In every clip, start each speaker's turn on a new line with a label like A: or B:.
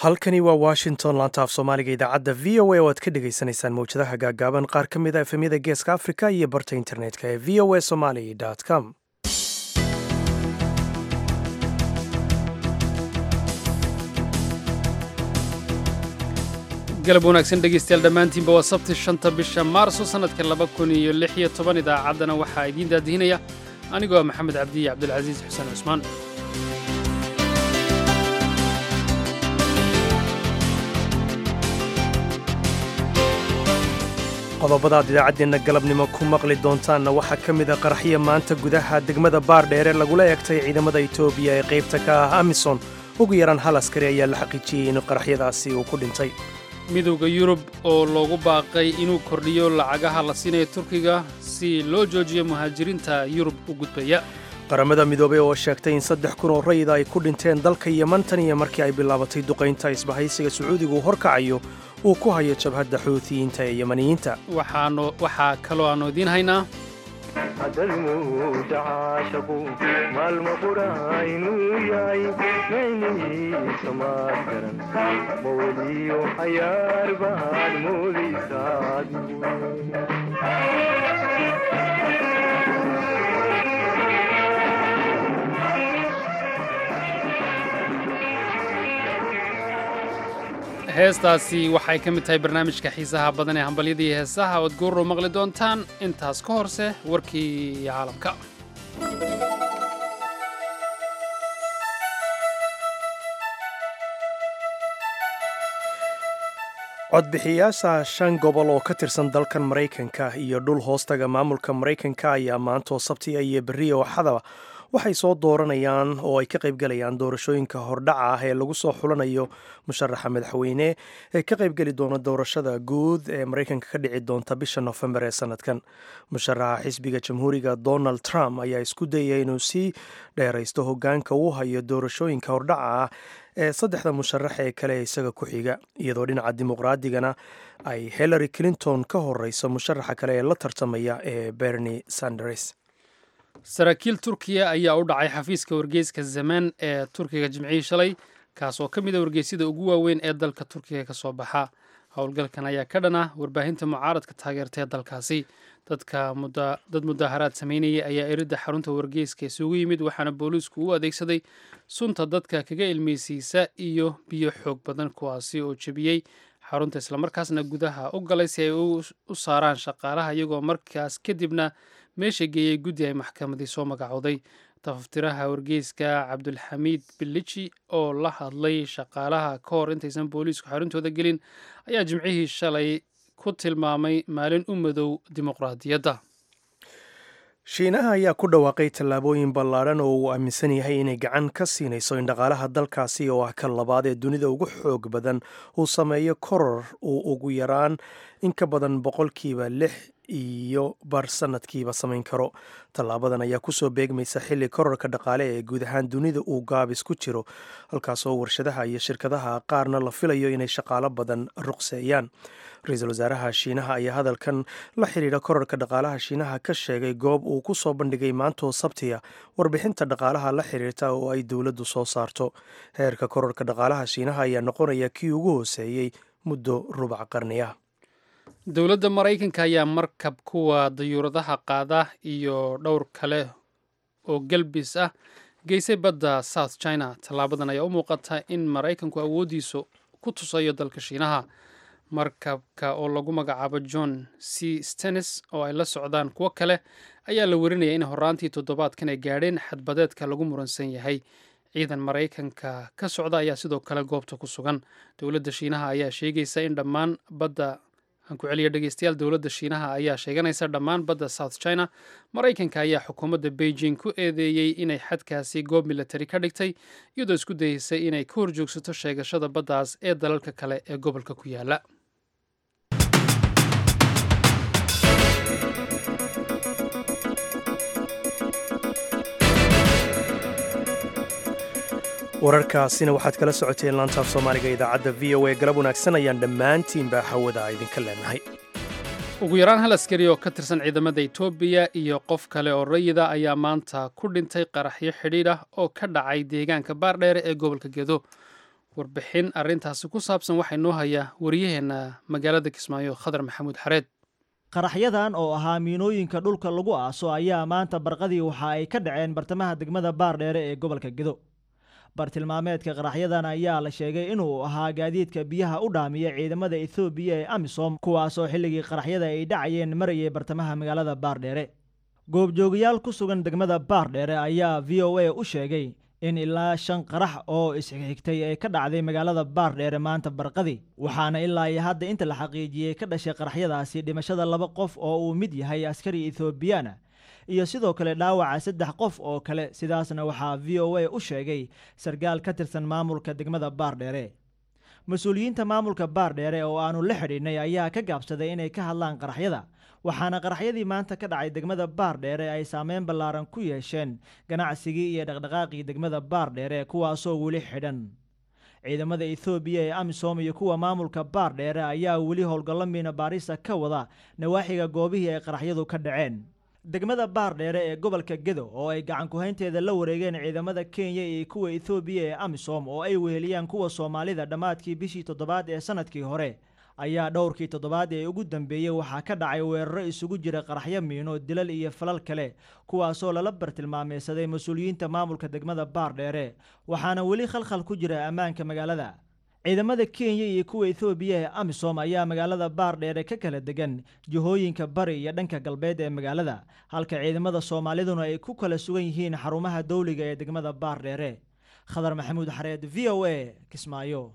A: halkani waa washington laanta af soomaaliga idaacadda v o a oo aad ka dhagaysanaysaan mawjadaha gaagaaban qaar ka mid a efemyada geeska africa iyo barta internetka ee v o a somaly com
B: galab wanaagsan dhegaystayaal dhammaantiinba waa sabti shanta bisha maarso sannadka laba kun iyo lix iyo toban idaacaddana waxaa idiin daadihinaya anigoo ah maxamed cabdiye cabdulcasiis xuseen cusmaan
A: qodobadaad idaacaddeenna galabnimo ku maqli doontaanna waxaa ka mid a qaraxyo maanta gudaha degmada baardheere lagula egtay ciidamada etoobiya ee qaybta ka ah amison ugu yaraan hal askari ayaa la xaqiijiyey in qaraxyadaasi uu ku dhintay
B: midowda yurub oo loogu baaqay inuu kordhiyo lacagaha la siinayo turkiga si loo joojiyo muhaajiriinta yurub u gudbaya
A: qaramada midoobey oo sheegtay in saddex kun oo rayida ay ku dhinteen dalka yeman tan iyo markii ay bilaabatay duqaynta isbahaysiga sacuudigu horkacayo uu ku hayo jabhadda xuutiyiinta ee yemaniyiinta
B: waxaa kaloo aannu idiin haynaa
C: hadalmuuda caashaqu maalma qura inuu yahay maynihiisa maad garan maweliyo cayaar baad moodaysaad
B: heestaasi waxay ka mid tahay barnaamijka xiisaha badan ee hambalyada iyo heesaha ood goorrow maqli doontaan intaas ka horse warkii caalamka
A: codbixiyaasha shan gobol oo ka tirsan dalkan maraykanka iyo dhul hoostaga maamulka maraykanka ayaa maantoo sabtiga iyo berri ooxadaba waxay soo dooranayaan oo ay ka qaybgalayaan doorashooyinka hordhaca ah ee lagu soo xulanayo musharaxa madaxweyne ee ka qaybgeli doona doorashada guud ee maraykanka ka dhici doonta bisha nofembar ee sanadkan musharaxa xisbiga jamhuuriga donald trump ayaa isku dayaya inuu sii dheeraysto hogaanka uu hayo doorashooyinka hordhaca ah ee saddexda musharax ee kale ee isaga ku xiga iyadoo dhinaca dimuqraadigana ay hillary clinton ka horeyso musharaxa kale ee la tartamaya ee bernie sanders
B: saraakiil turkiya ayaa u dhacay xafiiska wargeyska zamaan ee turkiga jimcihii shalay kaas oo ka mid a wargeysyada ugu waaweyn ee dalka turkiga ka soo baxa howlgalkan ayaa ka dhan ah warbaahinta mucaaradka taageerta ee dalkaasi dad mudaaharaad sameynayay ayaa eridda xarunta wargeyska isugu yimid waxaana booliisku u adeegsaday sunta dadka kaga ilmeysiisa iyo biyo xoog badan kuwaasi oo jebiyey xarunta islamarkaasna gudaha u galay si ay u saaraan shaqaalaha iyagoo markaas kadibna meesha geeyey guddi ay maxkamadii soo magacowday tafaftiraha wargeyska cabdulxamiid bilici oo la hadlay shaqaalaha ka hor intaysan booliisku xaruntooda gelin ayaa jimcihii shalay ku tilmaamay maalin u madow dimuqraadiyadda
A: shiinaha ayaa ku dhawaaqay tallaabooyin ballaadhan oo uu aaminsan yahay inay gacan ka siinayso in dhaqaalaha dalkaasi oo ah kan labaad ee dunida ugu xoog badan uu sameeyo koror uu ugu yaraan in ka badan boqolkiiba lix iyo bar sanadkiiba samayn karo tallaabadan ayaa kusoo beegmaysa xilli kororka dhaqaale ee guud ahaan dunida uu gaabis ku jiro halkaasoo warshadaha iyo shirkadaha qaarna la filayo inay shaqaalo badan ruqseeyaan ra-iisul wasaaraha shiinaha ayaa hadalkan la xidhiidha kororka dhaqaalaha shiinaha ka sheegay goob uu ku soo bandhigay maantoo sabtiya warbixinta dhaqaalaha la xidhiirta oo ay dowladdu soo saarto heerka kororka dhaqaalaha shiinaha ayaa noqonaya kii ugu hooseeyey muddo rubac qarniya
B: dowladda maraykanka ayaa markab kuwa dayuuradaha qaada iyo dhowr kale oo galbis ah geysay badda south china tallaabadan ayaa u muuqata in maraykanku awooddiisu ku tusayo dalka shiinaha markabka oo lagu magacaabo john c stennis oo ay la socdaan kuwo kale ayaa la warinaya in horaantii toddobaadkan ay gaadheen xadbadeedka lagu muransan yahay ciidan maraykanka ka socda ayaa sidoo kale goobta ku sugan dowladda shiinaha ayaa sheegaysa in dhammaan badda aan ku celiya dhegeystayaal dowladda shiinaha ayaa sheeganaysa dhammaan badda south china maraykanka ayaa xukuumadda beijing ku eedeeyey inay xadkaasi goob militari ka dhigtay iyadoo isku dayeysay inay ka horjoogsato sheegashada baddaas ee dalalka kale ee gobolka ku yaala
A: wararkaasina waxaad kala socoteen laantaaf soomaaliga idaacadda v o a galab wanaagsan ayaan dhammaantiinba hawada idinka leenahay
B: ugu yaraan hal askari oo ka tirsan ciidamada etoobiya iyo qof kale oo rayida ayaa maanta ku dhintay qaraxyo xidhiidh ah oo ka dhacay deegaanka baardheere ee gobolka gedo warbixin arrintaasi ku saabsan waxaa inoo hayaa wariyaheenna magaalada kismaayo khadar maxamuud xareed
D: qaraxyadan oo ahaa miinooyinka dhulka lagu aaso ayaa maanta barqadii waxa ay ka dhaceen bartamaha degmada baardheere ee gobolka gedo bartilmaameedka qaraxyadan ayaa la sheegay inuu ahaa gaadiidka biyaha u dhaamiya ciidamada ethoobiya ee amisom kuwaasoo xilligii qaraxyada ay dhacayeen marayay bartamaha magaalada baardheere goobjoogayaal ku sugan degmada baardheere ayaa v o a u sheegay in ilaa shan qarax oo isxigxigtay ay ka dhacday magaalada baardheere maanta barqadi waxaana ilaa iyo hadda inta la xaqiijiyey ka dhashay qaraxyadaasi dhimashada laba qof oo uu mid yahay askari ethoobiyaana iyo sidoo kale dhaawaca saddex qof oo kale sidaasna waxaa v o a u sheegay sarkaal ka tirsan maamulka degmada baardheere mas-uuliyiinta maamulka baardheere oo aanu la xidhiidhnay ayaa ka gaabsaday inay ka hadlaan qaraxyada waxaana qaraxyadii maanta ka dhacay degmada baardheere ay saameyn ballaaran ku yeesheen ganacsigii iyo dhaqdhaqaaqii degmada baardheere kuwaasoo weli xidhan ciidamada ethoobiya ee amisom iyo kuwa maamulka baardheere ayaa weli howlgallo miina baarisa ka wada nawaaxiga goobihii ay qaraxyadu ka dhaceen degmada baardheere ee gobolka gedo oo ay gacan ku-haynteeda la wareegeen ciidamada kenya iyo kuwa ethoobiya ee amisom oo ay weheliyaan kuwa soomaalida dhammaadkii bishii toddobaad ee sanadkii hore ayaa dhowrkii toddobaad ee ugu dambeeyey waxaa ka dhacay weeraro isugu jira qaraxyo miino dilal iyo falal kale kuwaasoo lala bartilmaameysaday mas-uuliyiinta maamulka degmada baardheere waxaana weli khalkhal ku jira ammaanka magaalada ciidamada kenya iyo kuwa ethoobiya ee amisom ayaa magaalada baardheere ka kala degan jihooyinka bari iyo dhanka galbeed ee magaalada halka ciidamada soomaaliduna ay ku kala sugan yihiin xarumaha dowliga ee degmada baardheere khadar maxamuud xareed v o a kismaayo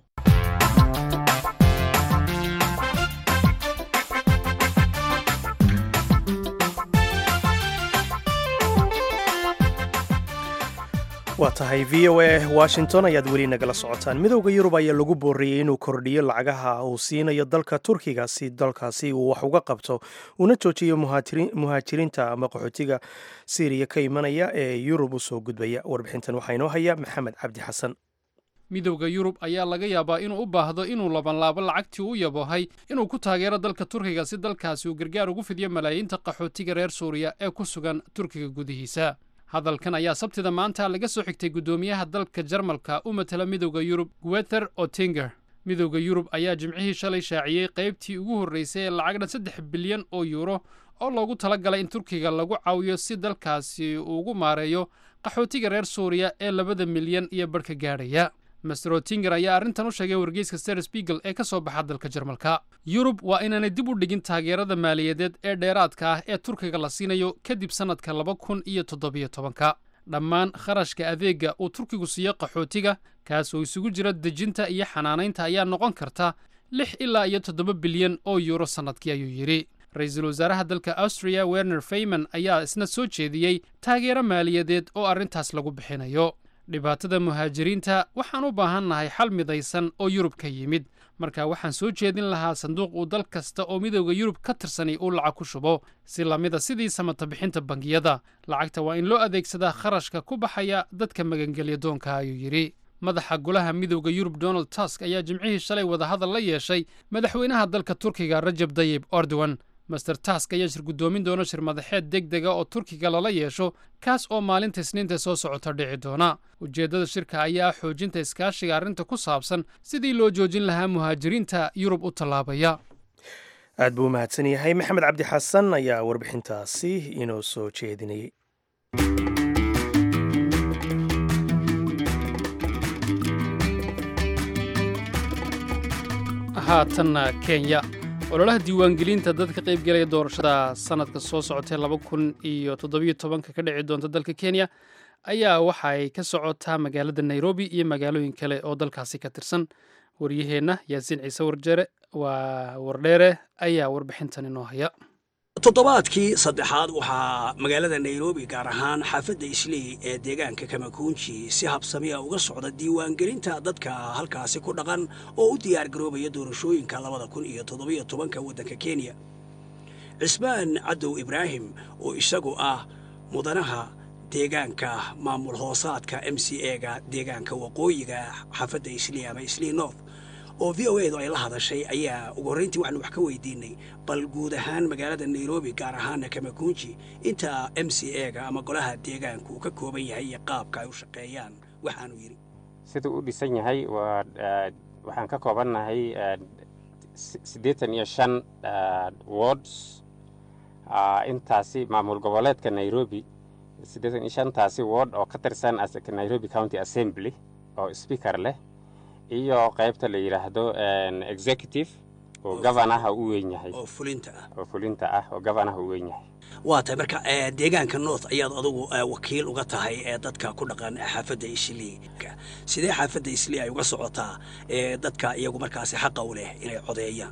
A: waa tahay v o a washington ayaad weli nagala socotaan midowda yurub ayaa lagu booriyey inuu kordhiyo lacagaha uu siinayo dalka turkiga si dalkaasi uu wax uga qabto una joojiyo muhaajiriinta ama qaxootiga syriya ka imanaya ee yurub u soo gudbaya warbixintan waxaa inoo haya maxamed cabdi xasan
B: midowda yurub ayaa laga yaabaa inuu u baahdo inuu labanlaabo lacagtii u yabohay inuu ku taageero dalka turkiga si dalkaasi uu gargaar ugu fidiyo malaayiinta qaxootiga reer suuriya ee ku sugan turkiga gudihiisa hadalkan ayaa sabtida maanta laga soo xigtay guddoomiyaha dalka jarmalka u matala midowda yurub guether otinger midowda yurub ayaa jimcihii shalay shaaciyey qaybtii ugu horraysay ee lacag dhan saddex bilyan oo yuuro oo loogu tala galay in turkiga lagu caawiyo si dalkaasi uu ugu maareeyo qaxootiga reer suuriya ee labada milyan iyo barhka gaadhaya master otinger ayaa arrintan u sheegay wargeyska ster spiegel ee ka soo baxa dalka jarmalka yurub waa inaanay dib u dhigin taageerada maaliyadeed ee dheeraadka ah ee turkiga la siinayo kadib sannadka laba kun iyo toddobiyo tobanka dhammaan kharashka adeegga uu turkigu siiyo qaxootiga kaas oo isugu jira dejinta iyo xanaanaynta ayaa noqon karta lix ilaa iyo toddoba bilyan oo yuuro sannadkii ayuu yidhi ra-iisul wasaaraha dalka austriya werner fayman ayaa isna soo jeediyey taageero maaliyadeed oo arrintaas lagu bixinayo dhibaatada muhaajiriinta waxaan u baahannahay xal midaysan oo yurub ka yimid marka waxaan soo jeedin lahaa sanduuq uu dal kasta oo midowda yurub ka tirsanay uu lacag ku shubo si lamida sidii samata bixinta bangiyada lacagta waa in loo adeegsadaa kharashka ku baxaya dadka magangelya doonka ayuu yidhi madaxa golaha midowda yurub donald tusk ayaa jimcihii shalay wadahadal la yeeshay madaxweynaha dalka turkiga rajab dayib erdogan master task ayaa shir guddoomin doona shir madaxeed deg dega oo turkiga lala yeesho kaas oo maalinta isniinta soo socota dhici doona ujeeddada shirka ayaa xoojinta iskaashiga arrinta ku saabsan sidii loo joojin lahaa muhaajiriinta yurub u tallaabaya
A: aad buu u mahadsan yahay maxamed cabdi xasan ayaa warbixintaasi inoo soo jeedinayay
B: haatanna kenya ololaha diiwaangelinta dadka qaybgelaya doorashada sannadka soo socotee laba kun iyo toddobiyo tobanka ka dhici doonta dalka kenya ayaa waxa ay ka socotaa magaalada nairobi iyo magaalooyin kale oo dalkaasi ka tirsan waryaheenna yaasiin ciise warjere waa wardheere ayaa warbixintan inoo haya
E: toddobaadkii saddexaad waxaa magaalada nairobi gaar ahaan xaafadda isley ee deegaanka kamakuunji si habsamiya uga socda diiwaangelinta dadka halkaasi ku dhaqan oo u diyaargaroobaya doorashooyinka labada kun iyo toddobiyo tobanka waddanka kenya cismaan cadow ibraahim oo isagu ah mudanaha deegaanka maamul hoosaadka m c ega deegaanka waqooyiga xaafadda isley ama isley north oo v o edu ay la hadashay ayaa ugu horrayntii waxaanu wax ka weydiinay bal guud ahaan magaalada nairobi gaar ahaana kamakunji inta m c ega ama golaha deegaanku uu ka kooban yahay iyo qaabka ay u shaqeeyaan waxaanu yidhi
F: siduu u dhisan yahay waa waxaan ka koobannahay siddeetan iyo shan wards intaasi maamul goboleedka nairobi siddeetan iyo shantaasi ward oo ka tirsan nairobi county assembly oo speaker leh iyo qaybta la yidhaahdo executive oo gavanaha u weyn yahay
E: oo fulinta ah
F: oo fulinta ah oo gavanaha u weyn yahay
E: waa tahay marka deegaanka north ayaad adugu wakiil uga tahay ee dadka ku dhaqan xaafadda islii sidee xaafadda islii ay uga socotaa dadka iyagu markaasi xaqa u leh inay codeeyaan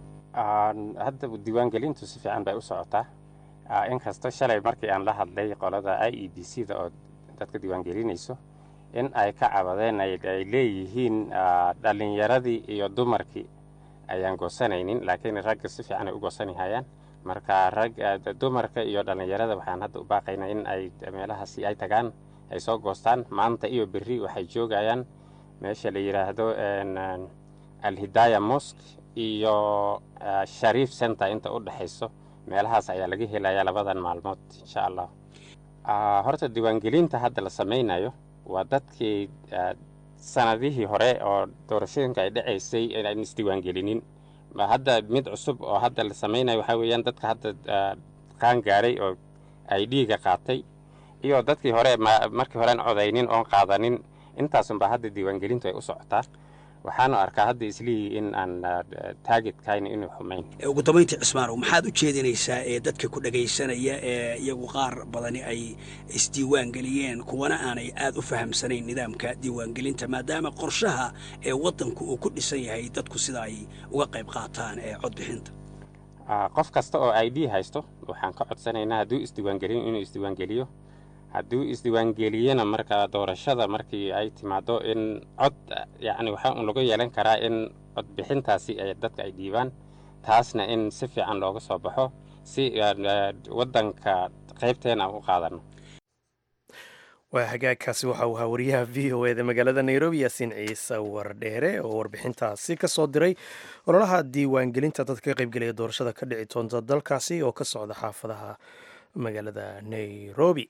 F: hadda diiwaangelintu si fiican bay u socotaa inkastoo shalay markii aan la hadlay qolada i e b c da oo dadka diiwaangelinayso in ay ka cabadeen ay leeyihiin dhallinyaradii iyo dumarkii ayaan goosanaynin laakiin ragga si fiican ay u goosanihayaan marka rag dumarka iyo dhallinyarada waxaan hadda u baaqaynaa in ay meelahaasi ay tagaan ay soo goostaan maanta iyo berri waxay joogayaan meesha la yidhaahdo alhidaya mosk iyo shariif center inta u dhexayso meelahaas ayaa laga helayaa labadan maalmood insha allah horta diiwaangelinta hadda la samaynayo waa dadkii sanadihii hore oo doorashooyinka ay dhacaysay aan isdiiwaangelinin hadda mid cusub oo hadda la samaynayo waxaa weeyaan dadka hadda qaan gaadhay oo ay dhiiga qaatay iyo dadkii hore markii hore aan codaynin oon qaadanin intaasunbaa hadda diiwaangelintu ay u socotaa waxaanu arkaa hadda islihii in aan taagidkayna inuu xumayn
E: ugu dambayntii cismaanow maxaad u jeedinaysaa ee dadka ku dhagaysanaya ee iyagu qaar badani ay isdiiwaangeliyeen kuwana aanay aad u fahamsanayn nidaamka diiwaangelinta maadaama qorshaha ee waddanku uu ku dhisan yahay dadku sida ay uga qayb qaataan ee codbixinta
F: qof kasta oo i d haysto waxaan ka codsanaynaa hadduu isdiiwaangeliyo inuu isdiiwaangeliyo hadduu isdiiwaangeliyena marka doorashada markii ay timaado in cod yacni waxaa un lagu yeelan karaa in codbixintaasi ay dadka ay dhiibaan taasna in si fiican looga soo baxo si waddanka qaybteena aan u qaadano
A: waa hagaagkaasi waxa uu ahaa wariyaha v o eda magaalada nairobi yaasiin ciise wardheere oo warbixintaasi ka soo diray ololaha diiwaangelinta dadka ka qaybgelaya doorashada ka dhici doonta dalkaasi oo ka socda xaafadaha magaalada nairobi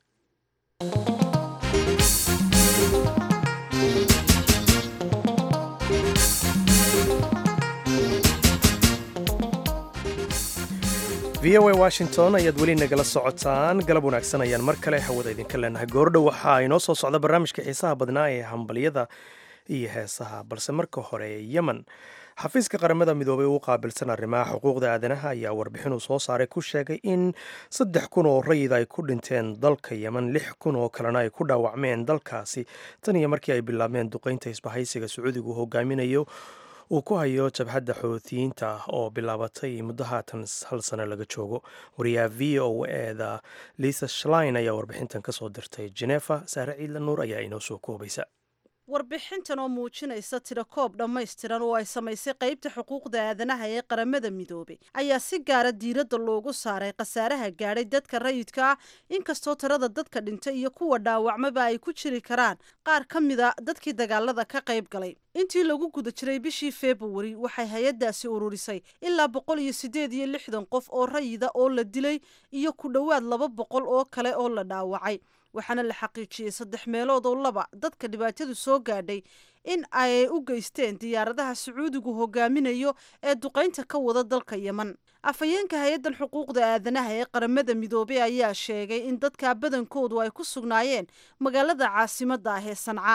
A: v o a washington ayaad weli nagala socotaan galab wanaagsan ayaan mar kale hawada idinka leenahay goordhow waxaa inoo soo socda barnaamijka xiisaha badnaa ee hambalyada iyo heesaha balse marka hore yemen xafiiska qaramada midoobay uu qaabilsan arrimaha xuquuqda aadanaha ayaa warbixin uu soo saaray ku sheegay in saddex kun oo rayid ay ku dhinteen dalka yemen lix kun oo kalena ay ku dhaawacmeen dalkaasi tan iyo markii ay bilaabmeen duqeynta isbahaysiga sacuudigu hogaaminayo uu ku hayo jabhadda xoutiyiinta ah oo bilaabatay muddo haatan hal sano laga joogo wariyaha v o eda lisa shlein ayaa warbixintan ka soo dirtay genefa saare ciidla nuur ayaa inoo soo koobaysa
G: warbixintan oo muujinaysa tiro koob dhammaystiran oo ay samaysay qaybta xuquuqda aadanaha ee qaramada midoobay ayaa si gaara diiradda loogu saaray khasaaraha gaadhay dadka rayidka ah inkastoo tirada dadka dhintay iyo kuwa dhaawacmaba ay ku jiri karaan qaar ka mida dadkii dagaalada ka qayb galay intii lagu guda jiray bishii februari waxay hay-addaasi ururisay ilaa boqol iyo siddeed iyo lixdan qof oo rayida oo la dilay iyo ku dhowaad laba boqol oo kale oo la dhaawacay waxaana la xaqiijiyey saddex meelood oo laba dadka dhibaatadu soo gaadhay in ay u geysteen diyaaradaha sacuudigu hogaaminayo ee duqaynta ka wada dalka yemen afhayeenka hay-addan xuquuqda aadanaha ee qaramada midoobey ayaa sheegay in dadka badankoodu ay ku sugnaayeen magaalada caasimadda ah ee sanca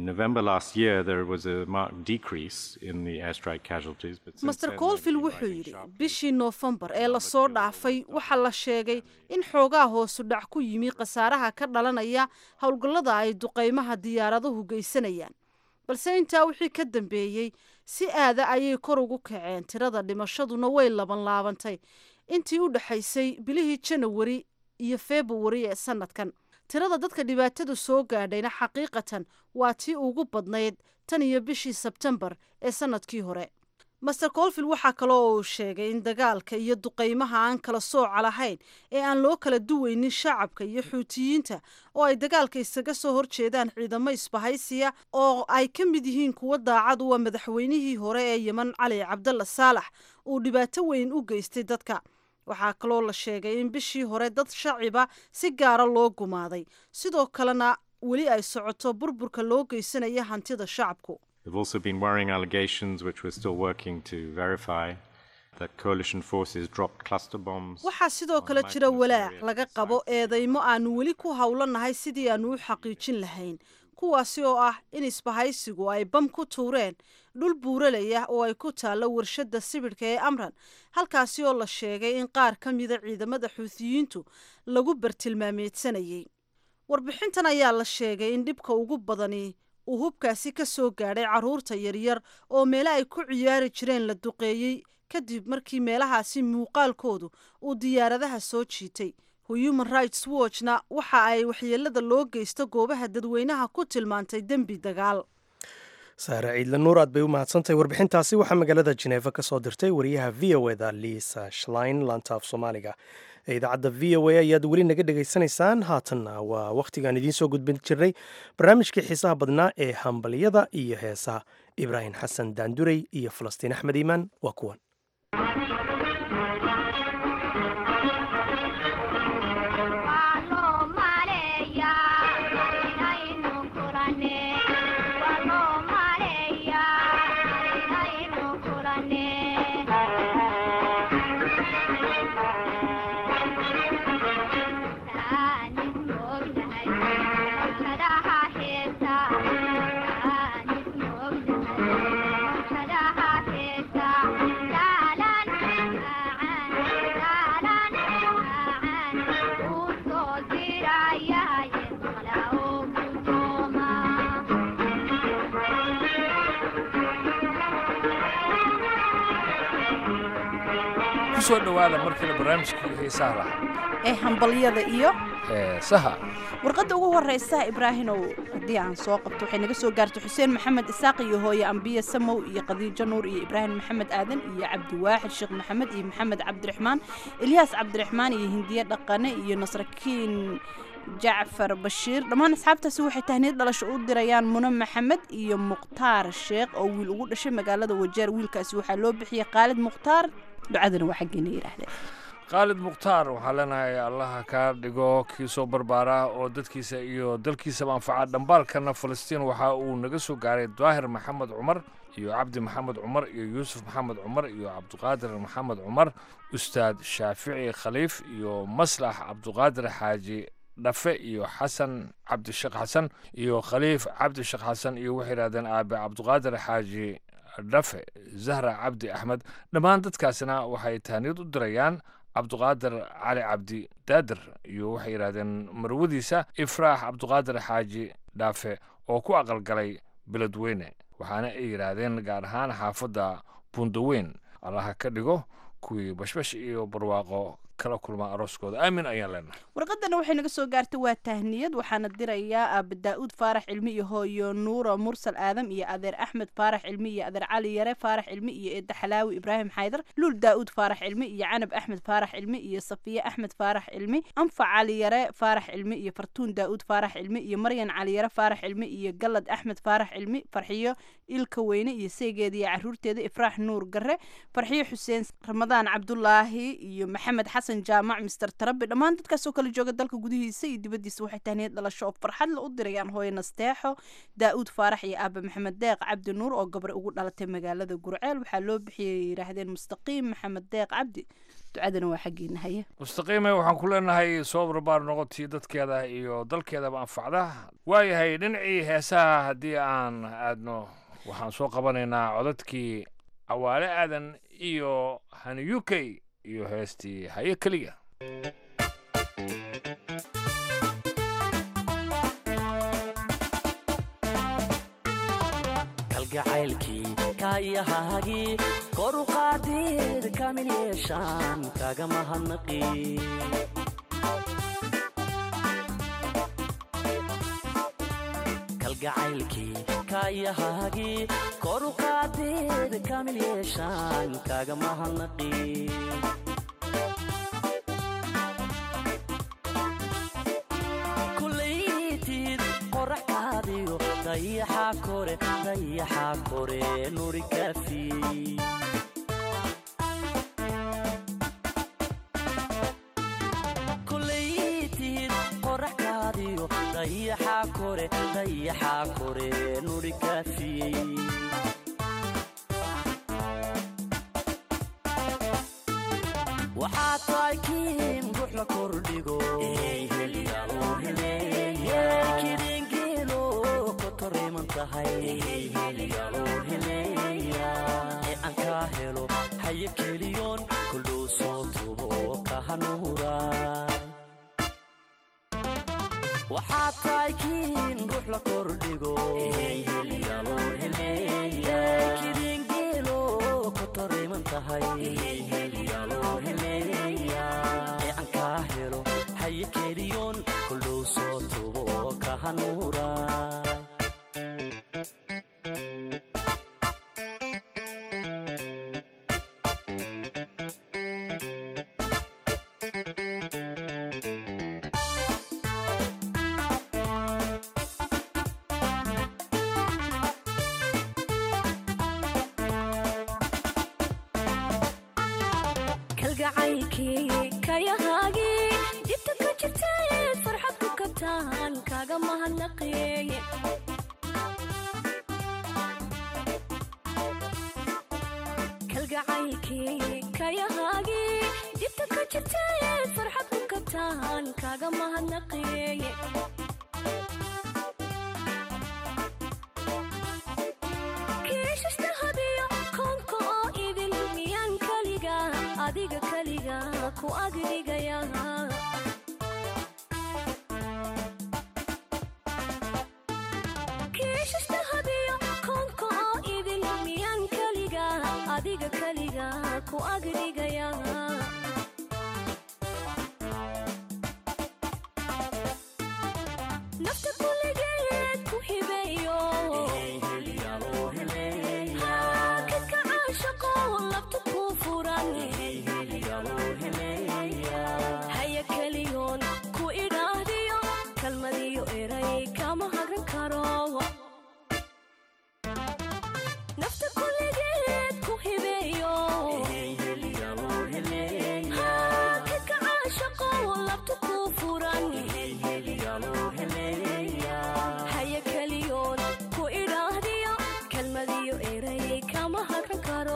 G: master colville wuxuu yidhi bishii noofembar ee lasoo dhaafay waxaa la sheegay in xoogaa hoosu dhac ku yimi khasaaraha ka dhalanaya howlgallada ay duqaymaha diyaaraduhu geysanayaan balse intaa wixii ka dambeeyey si aada ayay kor ugu kaceen tirada dhimashaduna way laban laabantay intii u dhexaysay bilihii janawari iyo februari ee sanadkan tirada dadka dhibaatadu soo gaadhayna xaqiiqatan waa tii ugu badnayd tan iyo bishii sebtembar ee sanadkii hore master colville waxaa kaloo uu sheegay in dagaalka iyo duqaymaha aan kala sooca lahayn ee aan loo kala duweynin shacabka iyo xuutiyiinta oo ay dagaalka isaga soo horjeedaan ciidamo isbahaysiya oo ay ka mid yihiin kuwo daacad u a madaxweynihii hore ee yemen cali cabdalla saalax uu dhibaato weyn u geystay dadka waxaa kaloo la sheegay in bishii hore dad shaciba si gaara loo gumaaday sidoo kalena weli ay socoto burburka loo geysanaya hantida shacabku
H: There have also been worrying allegations, which we're still working to verify, that coalition forces dropped cluster bombs.
G: waxaa sidoo kale jira walaac laga qabo eedeymo aanu weli ku howlanahay sidii aanu u xaqiijin lahayn kuwaasi oo ah in isbahaysigu ay bam ku tuureen dhul buuralaya oo ay ku taallo warshadda sibidhka ee amran halkaasi oo la sheegay in qaar ka mida ciidamada xuutiyiintu lagu bartilmaameedsanayay warbixintan ayaa la sheegay in dhibka ugu badani uu hubkaasi ka soo gaadhay carruurta yaryar oo meele ay ku ciyaari jireen la duqeeyey kadib markii meelahaasi muuqaalkoodu uu diyaaradaha soo jiitay human rights watchna waxa ay waxyeelada loo geysto goobaha dadweynaha ku tilmaantay dembi dagaal
A: saare ciidle nuur aad bay u mahadsantahay warbixintaasi waxaa magaalada jeneefa ka soo dirtay wariyaha v o eda liisa shlein laanta af soomaaliga ee idaacadda v o a ayaad weli naga dhegaysanaysaan haatanna waa wakhtigaan idiin soo gudbin jirnay barnaamijkii xiisaha badnaa ee hambalyada iyo heesaha ibraahim xasan daandurey iyo falastiin axmed iimaan waa kuwan
I: kusoo dhowaada markale barnaamijkii xiisaha lahaa
J: ee hambalyada iyo
I: heesaha
J: warqadda ugu horeysa ibraahinow haddii aan soo qabto waxay naga soo gaartay xuseen maxamed isaaq iyo hooye ambiye samow iyo khadiijo nuur iyo ibraahim maxamed aadan iyo cabdiwaaxid sheekh maxamed iyo maxamed cabdiraxmaan ilyaas cabdiraxmaan iyo hindiye dhaqane iyo nasrakiin jacfar bashiir dhammaan asxaabtaasi waxay tahniyad dhalasho u dirayaan mune maxamed iyo mukhtaar sheekh oo wiil ugu dhashay magaalada wajeer wiilkaasi waxaa loo bixiyey khaalid mukhtaar ducadana waa xaggeena yidhaahdeen
I: khaalid mukhtaar waxaa leenahay allaha kaa dhigo kii soo barbaara oo dadkiisa iyo dalkiisaba anfaca dhambaalkana falastiin waxa uu naga soo gaaray daahir maxamed cumar iyo cabdi maxamed cumar iyo yuusuf maxamed cumar iyo cabdiqaadir maxamed cumar ustaad shaafici khaliif iyo maslax cabdiqaadir xaaji dhafe iyo xasan cabdisheekh xasan iyo khaliif cabdisheekh xasan iyo waxay yidhahdeen aabe cabdiqaadir xaaji dhafe zahra cabdi axmed dhammaan dadkaasina waxay tahniyad u dirayaan cabdiqaadir cali cabdi daadir iyo waxay yidhahdeen marwadiisa ifraax cabdiqaadir xaaji dhaafe oo ku aqalgalay beledweyne waxaana ay yidhaahdeen gaar ahaan xaafadda bundaweyn allaha ka dhigo kuwii bashbash iyo barwaaqo kala kulma arooskooda aamin ayaan leenahay
J: warqadana waxay naga soo gaartay waa tahniyad waxaana dirayaa aaba daa'uud faarax cilmi iyo hooyo nuura mursal aadam iyo adeer axmed faarax cilmi iyo adeer cali yare faarax cilmi iyo eedda xalaawi ibraahim xaydar luul daa'uud faarax cilmi iyo canab axmed faarax cilmi iyo safiye axmed faarax cilmi anfac cali yare faarax cilmi iyo fartuun daa'uud faarax cilmi iyo maryan cali yare faarax cilmi iyo galad axmed faarax cilmi farxiyo ilka weyne iyo seegeeda iyo caruurteeda ifraax nuur gare farxiyo xuseen ramadaan cabdulaahi iyo maxamed xasan jaamac mister tarabi dhammaan dadkaas oo kala jooga dalka gudihiisa iyo dibaddiisa waxay tahniyad dhalasho oo farxad la u dirayaan hooye nasteexo daa'uud faarax iyo aaba maxamed deeq cabdi nuur oo gabar ugu dhalatay magaalada gurceel waxaa loo bixiyay yidhaahdeen mustaqiim maxamed deeq cabdi ducadana waa xaggeena haye
I: mustaqiime waxaan ku leenahay soo barbaar noqotii dadkeeda iyo dalkeedaba anfacda waayahay dhinacii heesaha haddii aan aadno waxaan soo qabanaynaa codadkii cawaale aadan iyo hani u k iyo heestii haye keliya
K: kalgacaylkii kaayahaagii kor u qaadid kamil yeeshaan kaga mahadnaqi kalgacaylkii kaayahaagii kor u qaadid kamil yeeshaan kaga mahadnaqi kulaytid qoraxkaadiyo dayaxa kore dayaxa kore nuri kafi kulaytid qoraxkaadiyo dayaxa kore dayaxa kore nuri kaafiyey waxaa tahay kiin ruux la kordhigo kidingeelo kotoriman tahay ee aan kaa helo haye keliyoon kuldhow soo tubo kahanuura waxaa tahay kiin ruux la kordhigo kidingeelo kotoriman tahay ee aan kaa helo haye keliyoon kuldhow soo tubo kahanuura
L: kalgacaylkii kayahaagii dibta ka jirtayd farxad ku kabtaan kaga mahadnaqeeye kalgacaylkii kayahaagii dibta ka jirtayd farxad ku kabtaan kaga mahadnaqeeye kiishashta hadiyo koonka oo idin miyaan kaliga adiga kaliga ku agdhigaya kiishashta hadiyo koonka oo idin miyaan kaliga adiga kaliga ku agdhigaya nafta kuligeed ku hibeeyo hakadka caashaqo labta ku furan haya keliyoon ku idhaahdiyo kalmadiyo eray kama hagran karo nafta kuligeed ku hibeeyo hakadka caashaqo labta ku furan haya keliyoon ku idhaahdiyo kalmadiyo eray kama hagran karo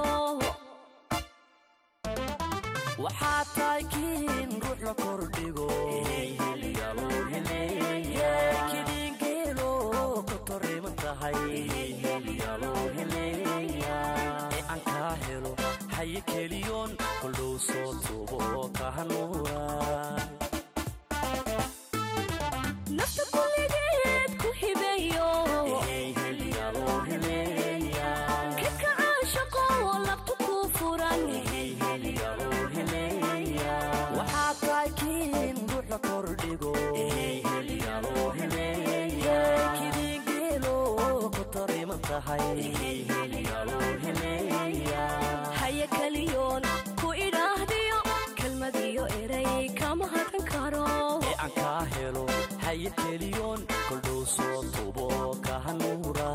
K: waxaa tahay kiin ruux la kordhigo kidingeelo kotoriman tahay ee aan kaa helo haye keliyoon kuldhow soo tubo kahanuura
L: nafta kuligeed ku hibeeyo kadka caashaqo labta ku furan
K: waxaa tahay kiin ruux la kordhigo kidingeelo kotoriman tahay
L: haya keliyoon ku idhaahdiyo kalmadiyo eray kama hadran karo
K: ee aan kaa helo haye keliyoon kuldhow soo tubo kahanuura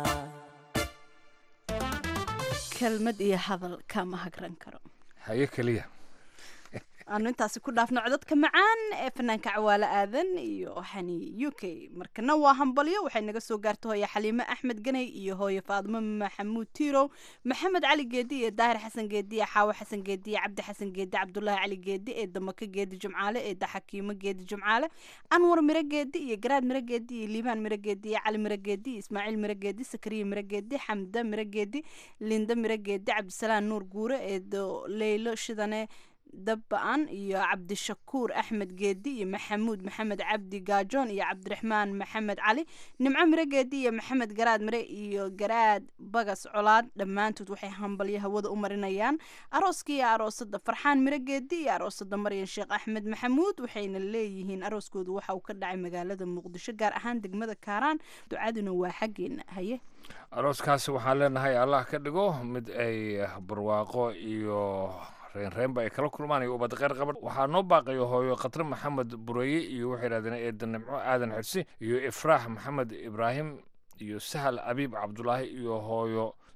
J: kelmad iyo hadal kama hagran karo
I: haye keliya
J: aanu intaasi ku dhaafno codadka macaan ee fanaanka cawaale aadan iyo xani u k markana waa hambalyo waxay naga soo gaarta hooye xaliime axmed ganay iyo hooye faadimo maxamuud tiirow maxamed cali geedi iyo daahir xasan geedi iyo xaawo xasan geedi iyo cabdi xasan geedi cabdulaahi cali geedi ee damaka geedi jumcaale ee daxakiimo geedi jumcaale anwar miro geedi iyo garaad miro geedi iyo liibaan miro geedi iyo cali miro geedi iyo ismaaciil miro geedi sakariya miro geedi xamda miro geedi linda miro geedi cabdisalaan nuur guure ee leylo shidane dabba-an iyo cabdishakuur axmed geedi iyo maxamuud maxamed cabdi gaajoon iyo cabdiraxmaan maxamed cali nimco miro geedi iyo maxamed garaad mire iyo garaad bagas colaad dhammaantood waxay hambalyo hawada u marinayaan arooska iyo aroosada farxaan miro geedi iyo aroosada maryan sheekh axmed maxamuud waxayna leeyihiin arooskoodu waxa uu ka dhacay magaalada muqdisho gaar ahaan degmada kaaraan ducaduna waa xaggeena haye
I: arooskaasi waxaan leenahay allah ka dhigo mid ay barwaaqo iyo reenreenba ay kala kulmaan iyo ubad kheyr qaban waxaa noo baaqayo hooyo khatre maxamed bureeye iyo waxay yidhahdeen eeda nimco aadan xirsi iyo ifraax maxamed ibraahim iyo sahal abiib cabdulaahi iyo hooyo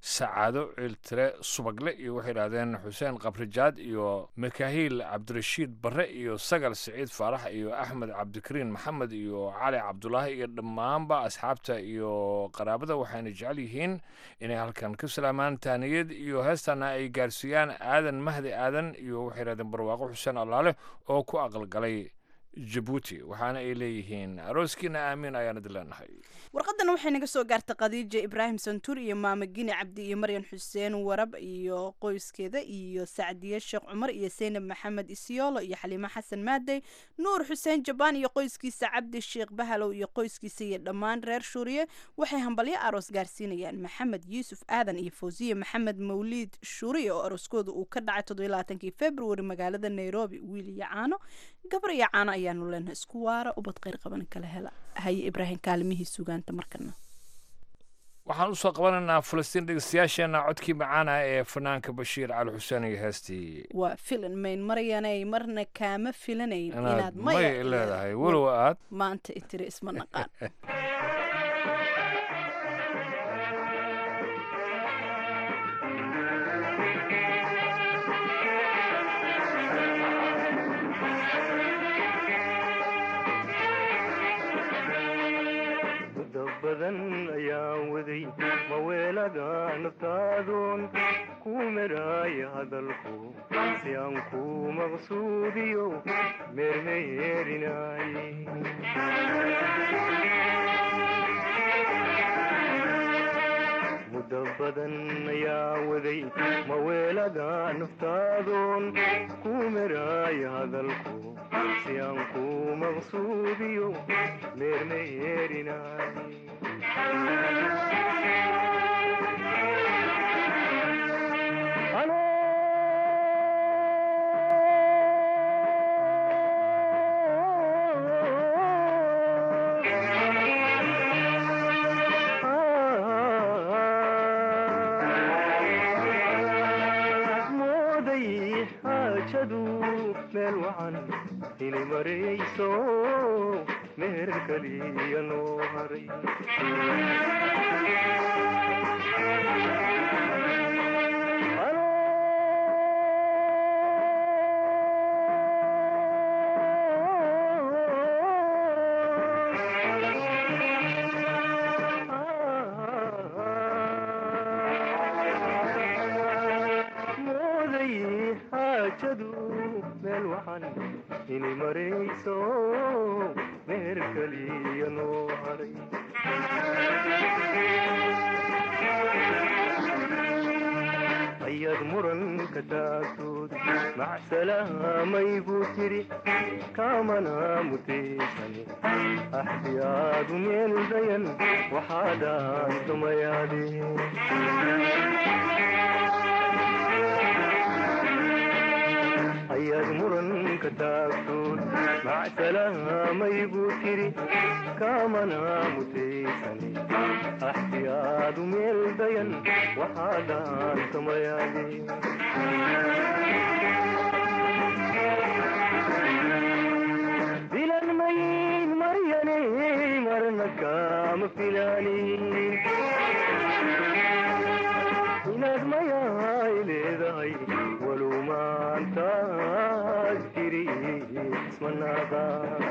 I: sacaado ciiltire subagle iyo waxay yidhahdeen xuseen kabrijaad iyo makahiil cabdirashiid barre iyo sagal siciid faarax iyo axmed cabdikariin maxamed iyo cali cabdulaahi iyo dhammaanba asxaabta iyo qaraabada waxayna jecel yihiin inay halkan ka salaamaan taaniyad iyo heestana ay gaarsiiyaan aadan mahdi aadan iyo waxay yidhahdeen barwaaqo xuseen allaale oo ku aqalgalay jabuuti waxaana ay leeyihiin arooskiina aamiin ayaan idin leenahay
J: warqadan waxay naga soo gaartay khadiija ibraahim santuur iyo maama gini cabdi iyo maryan xuseen warab iyo qoyskeeda iyo sacdiye sheekh cumar iyo seynab maxamed isyoolo iyo xaliimo xasan maadey nuur xuseen jabaan iyo qoyskiisa cabdi sheekh bahalow iyo qoyskiisa iyo dhammaan reer shuuriye waxay hambalyo aroos gaarsiinayaan maxamed yuusuf aadan iyo fawsiye maxamed mawliid shuuriye oo arooskooda uu ka dhacay toddobaylaaatankii februari magaalada nairobi wiil iyo caano gabar iyo caano ayaanu leenahay isku waara ubad kheyr qaban kala hela haye ibraahim kaalimihii sugaanta markana
I: waxaan usoo qabanaynaa falastiin dhegeystayaasheenna codkii macaana ee fanaanka bashiir cali xuseen iyo heestii
J: waa filan mayn maryanay marna kaama filanayn
I: inaad
J: inaad
I: may
J: maya
I: leedahay walow aad
J: maanta itiri isma naqaan
C: muddo badan ayaan waday maweelaga naftaadoon ku meraaya hadalku si aan ku maqsuudiyo meermeerinay muddo badan ayaan waday maweelaga naftaadoon ku meraaya hadalku si aan ku maqsuudiyo meermeerinay mooday xaajadu meel wacan inay marayso meher kaliya noo haray mooday xaajadu meel wacan inay marayso meher kaliya noo haray ayaad muranka taagtood macsalaamay buu tiri kaamana mutaysan axdiyaadu meel dayan waxaadaan tumayaadeen ayaad muranka taagtood macsalaamay buu tiri kaamana mutaysan axdiyaadu meel dayan waxaadaan tumayaadeen filan mayin maryane marna kaama filaanin inaad mayaay leedahay walow maantaad tiri ismanaaqa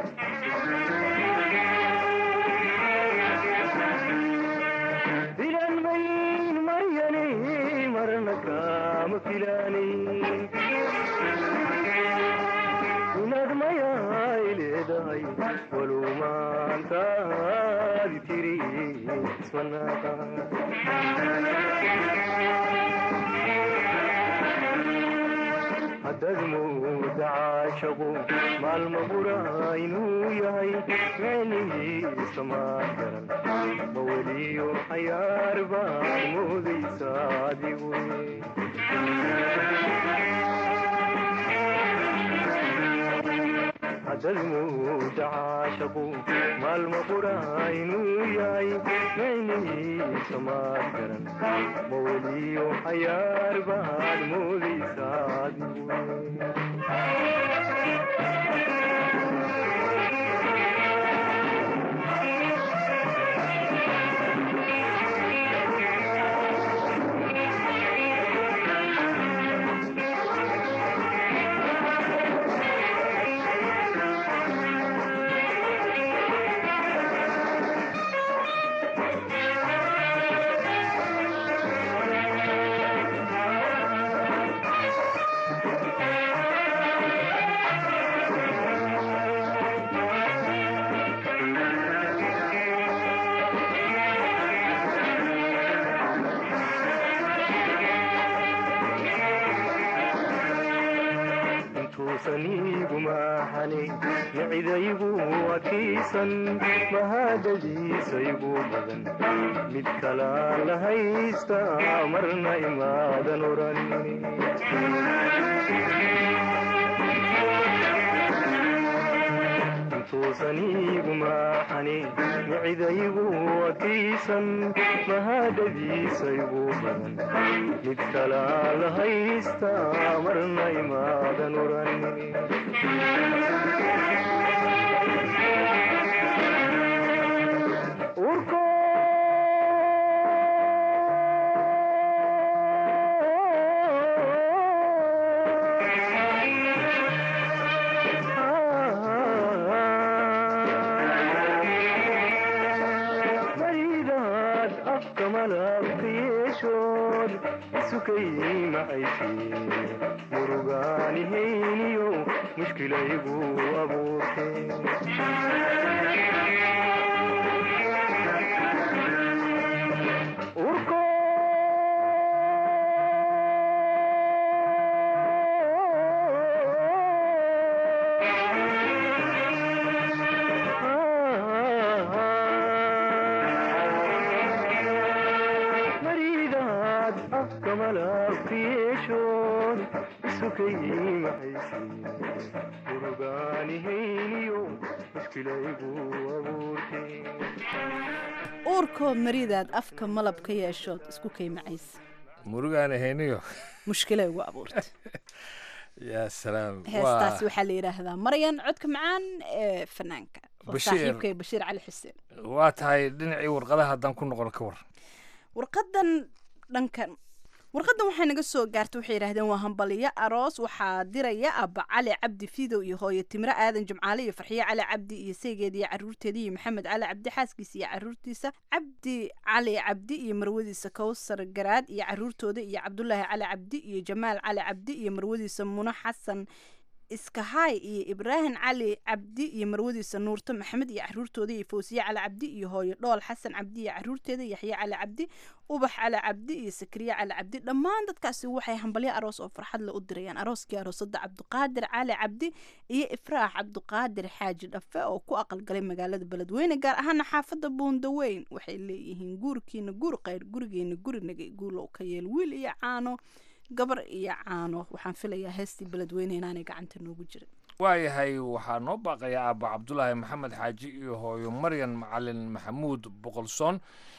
C: filan mayin maryane marna kaama filaanin inaad mayaay leedahay walow maantaad tiri ismanaaqa haddaad mooda caashaqu maalma bura inuu yahay micnihiisa maad garan ma weliyo cayaar baad moodaysa adigu haddaad mooda caashaqu maalma bura inuu yahay micnihiisa maad garan ma weliyo cayaar baad moodaysa adigu micidaygu adkaysan mahadadiisaygu badan mid kalaa la haysta marna imaadan oran intuusaniigu maaxani micidaygu adkaysan mahadadiisaygu badan mid kalaa la haysta marna imaadan oran maridaad afka malabka yeeshood isukay macaysi murugaanihayniyo mushkilaygu abuurte maridaad afka malabka yeeshood isukay macaysi murugaanihayniyo mushkilaygu abuurte
J: uurkoo maridaad afka malab ka yeeshood isku kaymacays
I: murugaan ahayniyo
J: mushkila ugu abuurta
I: yaa salaam
J: heestaasi waxaa la yidhaahdaa maryan codka macaan ee fanaanka oo
I: Bashiir.
J: saaxiibkay bashiir cali xuseen
I: waa tahay dhinacii warqadaha haddaan ku noqon ka war
J: warqadan dhankan warqadan waxay naga soo gaartay waxay yidhahdeen waa hambaliyo aroos waxaa diraya abba cali cabdi fidow iyo hooyo timre aadan jumcaale iyo farxiyo cali cabdi iyo saygeeda iyo caruurteeda iyo maxamed cali cabdi xaaskiisa iyo caruurtiisa cabdi cali cabdi iyo marwadiisa kowsar garaad iyo caruurtooda iyo cabdulaahi cali cabdi iyo jamaal cali cabdi iyo marwadiisa muno xasan iskahaay iyo ibraahim cali cabdi iyo marwadiisa nuurto maxamed iyo caruurtooda iyo fawsiye cali cabdi iyo hooyo dhool xasan cabdi iyo caruurteeda yaxye cali cabdi ubax cali cabdi iyo sakriye cali cabdi dhammaan dadkaasi waxay hambalyo aroos oo farxad la u dirayaan arooskii aroosada cabdiqaadir cali cabdi iyo ifraax cabdiqaadir xaaji dhafe oo ku aqalgalay magaalada beledweyne gaar ahaana xaafada buundaweyn waxay leeyihiin guurkiina guur qayr gurigeena gurinaga guulow ka yeel wiil iyo caano gabar iyo caano waxaan filayaa heestii beledweyne inaanay gacanta noogu jirin
I: waayahay waxaa noo baaqaya aabba cabdulaahi maxamed xaaji iyo hooyo maryan macalin maxamuud boqolsoon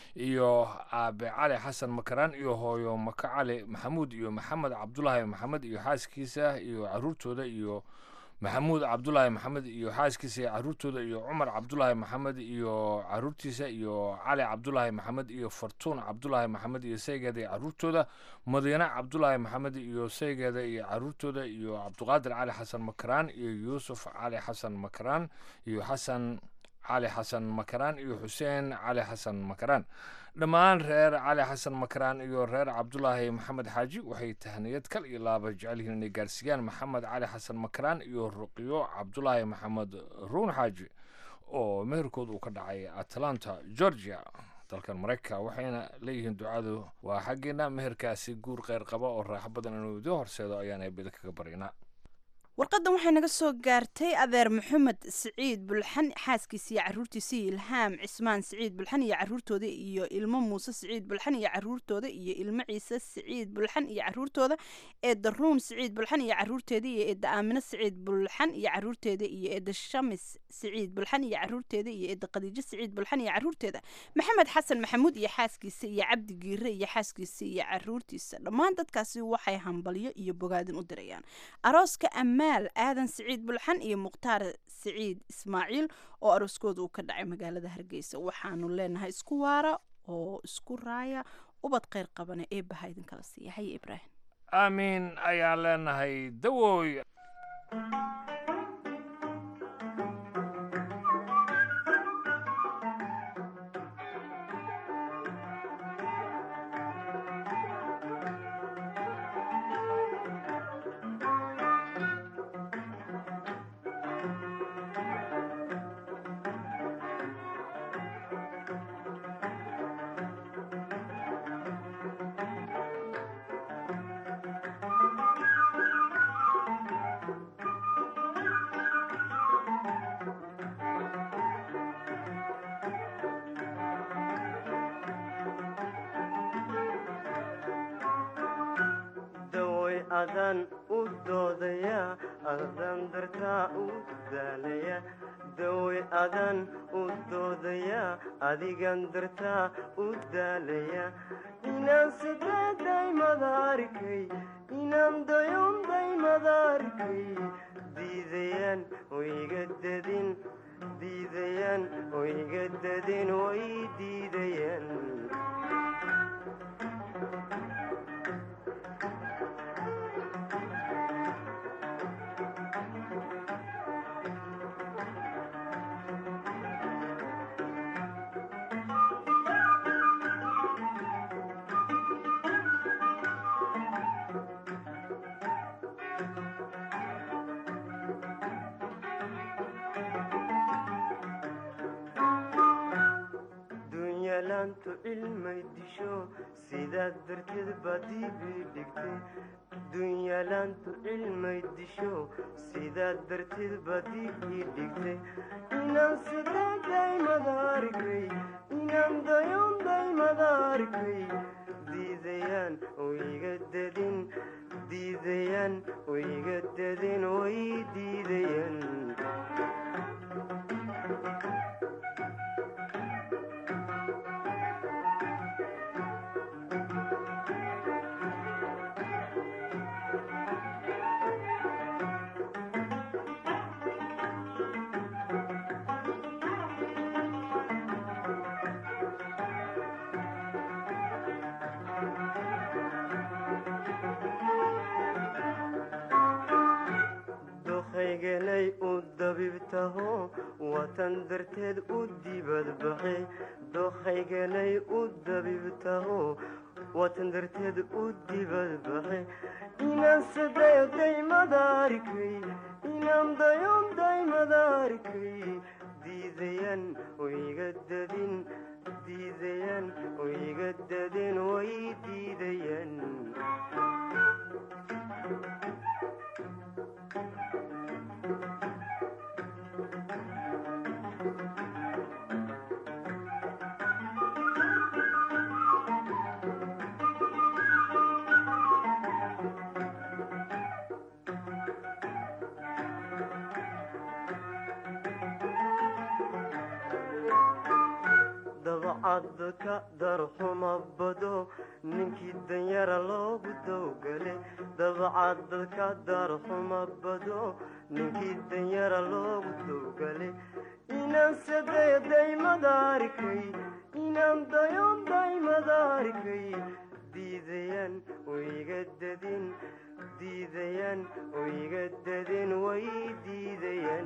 I: iyo aabe cali xasan makaraan iyo hooyo maka cali maxamuud iyo maxamed cabdulaahi maxamed iyo xaaskiisa iyo caruurtooda iyo maxamuud cabdulaahi maxamed iyo xaaskiisa iyo caruurtooda iyo cumar cabdulaahi maxamed iyo caruurtiisa iyo cali cabdulaahi maxamed iyo fartuun cabdulaahi maxamed iyo saygeeda iyo caruurtooda madiine cabdulaahi maxamed iyo saygeeda iyo caruurtooda iyo cabdiqaadir cali xasan makaraan iyo yuusuf cali xasan makaraan iyo xasan cali xasan makaraan iyo xuseen cali xasan makaraan dhammaan reer cali xasan makaraan iyo reer cabdulaahi maxamed xaaji waxay tahniyad kal iyo laaba jecel yihiin inay gaarsiiyaan maxamed cali xasan makaraan iyo ruqiyo cabdulaahi maxamed ruun xaaji oo meherkood uu ka dhacay atlanta georgia dalkan maraykanka waxayna leeyihiin ducadu waa xaggeena meherkaasi guur kheyr qaba oo raaxo badan inuu idin horseedo ayaan eebeda kaga baryanaa
J: warqadan waxay naga soo gaartay adeer maxamed siciid bulxan xaaskiisa iyo caruurtiisa iyo ilhaam cismaan siciid bulxan iyo caruurtooda iyo ilmo muuse siciid bulxan iyo caruurtooda iyo ilmo ciise siciid bulxan iyo caruurtooda eedda ruun siciid bulxan iyo caruurteeda iyo eedda aamino siciid bulxan iyo caruurteeda iyo eedda shamis siciid bulxan iyo caruurteeda iyo eedda khadiijo siciid bulxan iyo caruurteeda maxamed xasan maxamuud iyo xaaskiisa iyo cabdi giire iyo xaaskiisa iyo caruurtiisa dhammaan dadkaasi waxay hambalyo iyo bogaadin u dirayaan arooska amaal aadan siciid bulxan iyo mukhtaar siciid ismaaciil oo arooskooda uu ka dhacay magaalada hargeysa waxaanu leenahay isku waara oo isku raaya ubad kheyr qabana eebbaha idinkala siiya haye ibraahim
I: aamiin ayaan leenahay dawooy
M: adan u doodaya adan dartaa u daalaya dawey adan u doodaya adigan dartaa u daalaya inaan sideeday madaarkay inaan dayonday madaarkay diidayaan wayga dadin diidayaan wayga dadin way diidayaan dunyaalaantu cilmay disho sidaas darteed baad dibii dhigtay dunyaalaantu cilmay disho sidaas darteed baad dibii dhigtay inaan sideeday madaarkay inaan dayonday madaarkay diidayaan wayga dadin diidayaan wayga dadin way diidayaan dokhayganay u dabibtaho watan darteed u dibadbaxe dokhayganay u dabibtaho watan darteed u dibadbaxe inaan sadeeday madaarkay inaan dayonday madaarkay diidayaan wayga dadin diidayaan wayga dadin way diidayaan dabcadka darxuma bado ninkii danyara loogu dowgale dabcadka darxuma bado ninkii danyara loogu dowgale inaan sadeeday madaarkay inaan dayonday madaarkay diidayaan wayga dadin diidayaan wayga dadin way diidayaan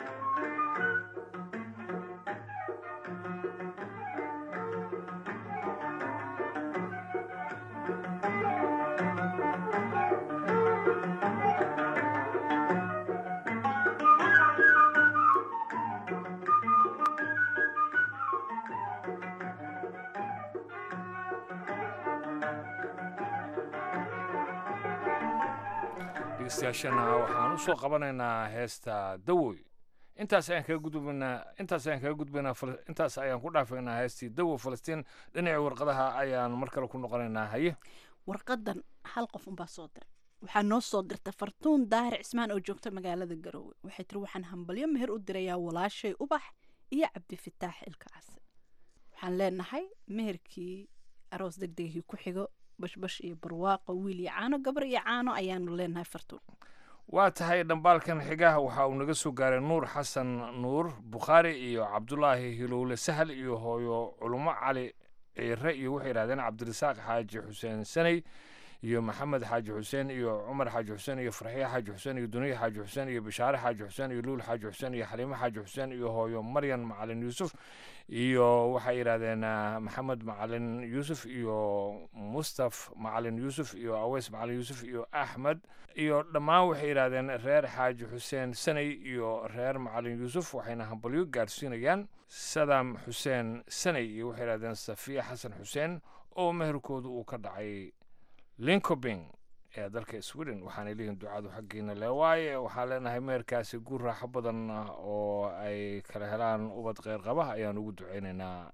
I: dhegeystayaashana waxaan u soo qabanaynaa heesta dawoy intaas ayaan kaga gudbaynaa intaas ayaan kaga gudbaynaa Fal- intaas ayaan ku dhaafaynaa heestii dawo falastiin dhinaca warqadaha ayaan mar kale ku noqonaynaa haye
J: warqadan hal qof unbaa soo diray waxaa noo soo dirtay fartuun daahir cismaan oo joogta magaalada garowe waxay tiri waxaan hambalyo meher u dirayaa walaashay ubax iyo cabdifitaax ilkacase waxaan leenahay meherkii aroos degdegii ku xigo bashbash iyo barwaaqo wiil iyo caano gabar iyo caano ayaanu leenahay fartuun
I: waa tahay dhambaalkan xigaha waxa uu naga soo gaaray nuur xasan nuur bukhaari iyo cabdulaahi hilowle sahal iyo hooyo culumo cali ciire iyo waxay yidhahdeen cabdirasaaq xaaji xuseen saney iyo maxamed xaaji xuseen iyo cumar xaaji xuseen iyo farxiye xaaji xuseen iyo duniya xaaji xuseen iyo bishaare xaaji xuseen iyo luul xaaji xuseen iyo xaliimo xaaji xuseen iyo hooyo maryan macalin yuusuf iyo waxay yidhahdeen ah, maxamed macalin yuusuf iyo mustaf macalin yuusuf iyo aweys macalin yuusuf iyo axmed iyo dhammaan waxay yidhahdeen reer xaaji xuseen saney iyo reer macalin yuusuf waxayna hambalyo gaarsiinayaan sadam xuseen saney iyo waxay yidhahdeen safiya xasan xuseen oo meherkoodu uu ka dhacay linkobing ee dalka sweden waxaanay leeyihin ducadu xaggiina le waaye waxaan leenahay meherkaasi guur raaxo badan ah oo ay kala helaan ubad kheyr qaba ayaan ugu duceynaynaa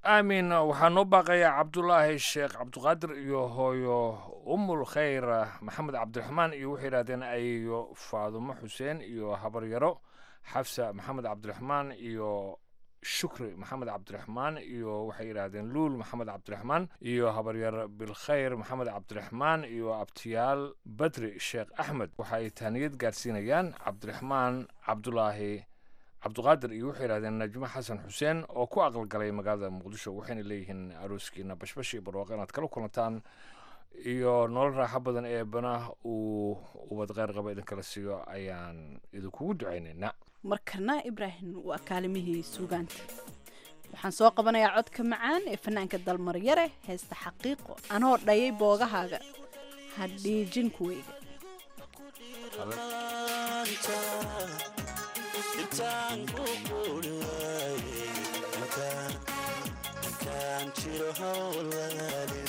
I: aamin waxaa noo baaqaya cabdulaahi sheekh cabdiqaadir iyo hooyo umul khayr maxamed cabdiraxmaan iyo waxay yidhahdeen ayo faadumo xuseen iyo habaryaro xafsa maxamed cabdiraxmaan iyo shukri maxamed cabdiraxmaan iyo waxay yidhaahdeen luul maxamed cabdiraxmaan iyo habaryar bilkhayr maxamed cabdiraxmaan iyo abtiyaal badri sheekh axmed waxa ay taaniyad gaarsiinayaan cabdiraxmaan cabdulaahi cabdiqaadir iyo waxay yidhahdeen najmo xasan xuseen oo ku aqalgalay magaalada muqdisho waxayna leeyihiin arooskiina bashbash iyo barwaaqo inaad kala kulantaan iyo nolol raaxo badan ee banah uu ubad kheyr qaba idinkala siiyo ayaan idinkugu ducaynaynaa
J: markana ibraahim waa kaalimihii suugaanta waxaan soo qabanayaa codka macaan ee fanaanka dalmaryare heesta xaqiiqo anoo dhayay boogahaaga ha dhiijin kuweyga
K: intaan ku quuri waaye intaan jiro hawlaalin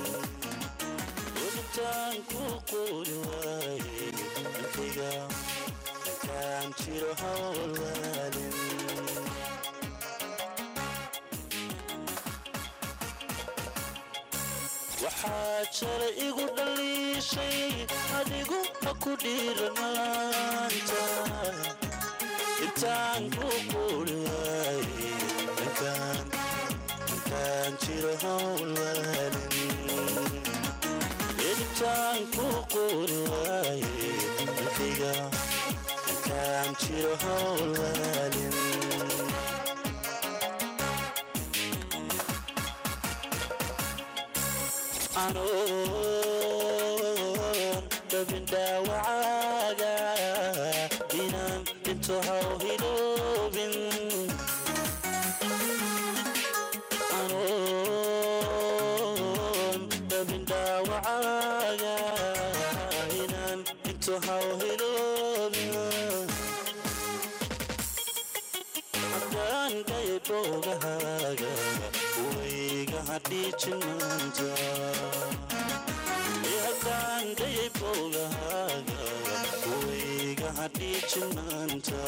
K: intaan ku quuri waaye inkayga intaan jiro hawlaalin waxaa jala igu dhaliishay adigu ha ku dhiiranaanta intaan ku quuri waaye intaan intaan jiro hawlaalin intaan ku quuri waaye inkayga intaan jiro hawlaalin anoon dabin dhaawacaaga inaan dhinto haw hiloobin anoon dabin dhaawacaaga inaan dhinto haw hiloobin haddaan dhaya boogahaaga wayga hadhiijin maanta haddaan dhayay boogahaaga wayga hadhiijin maanta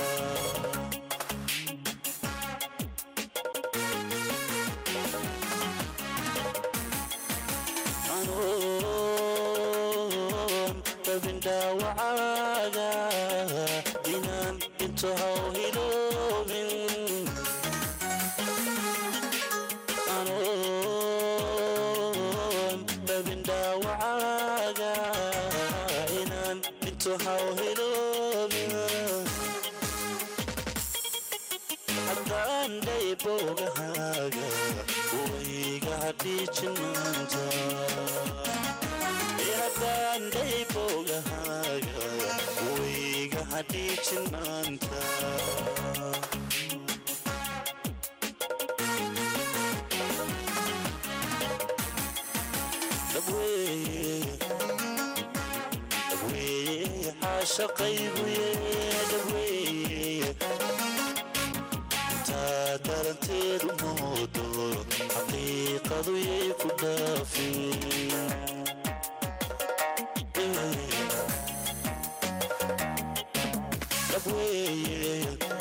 K: anoon dabin dhaawacaaga inaan dhinto haw hiloobin anoon dabin dhaawacaaga inaan dhinto haw hiloobin haddaan dhay boogahaaga wayga hadhiijin maanta haddaan dhay boogahaaga wayga hadhiijin maanta shaqayguye dhaweye taa daranteedu moodo xaqiiqadu yay ku dhaafin dhaweye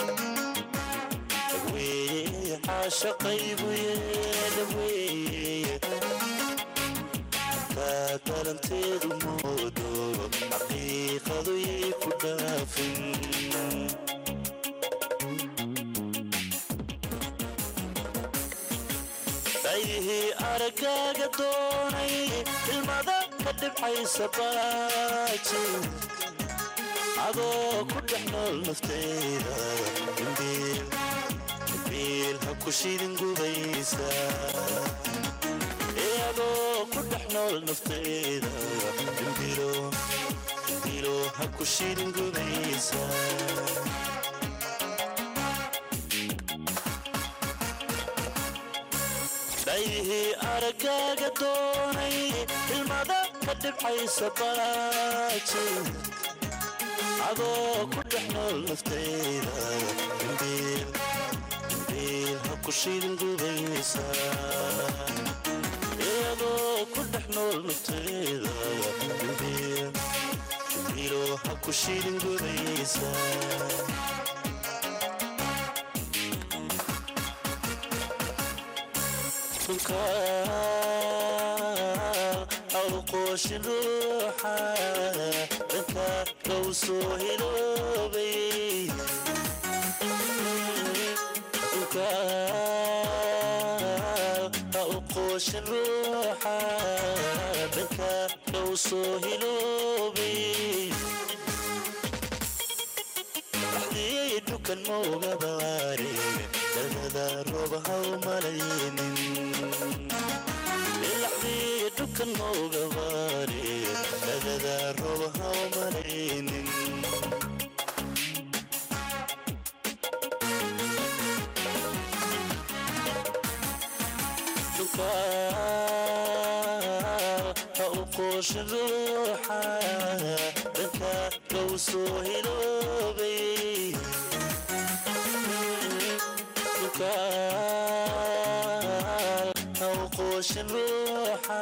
K: dhaweye xaashaqayguye dhaweye taa daranteedu moodo xaqiiqadu yay ku dhaafin dhaydihii araggaaga doonay ilmada ka dhibcaysa baaji adoo ku dhex nool naftayda imbiil imbiil ha ku shidin gubaysa ee adoo ku dhex nool naftayda imbilo imbilo ha ku shidin gubaysa dhaydihii araggaaga doonay ilmada ka dhibcaysa baaji adoo ku dhex nool naftayda imbiil imbiil ha ku shidin gubaysa iyadoo ku dhex nool naftayda imbiil imbiilo ha ku shidin gubaysa awqooshin ruuxa dhanka low soo hiloobay awqooshin ruuxa dhanka low soo hiloobay dhaxdii dhukan moogabaare dhalmada roob haw malaynin ilaxdii dhukan moogabaare dhalmada roob haw malaynin ha u qooshin ruuxa dhanka low soo hiloobay ha u qooshin ruuxa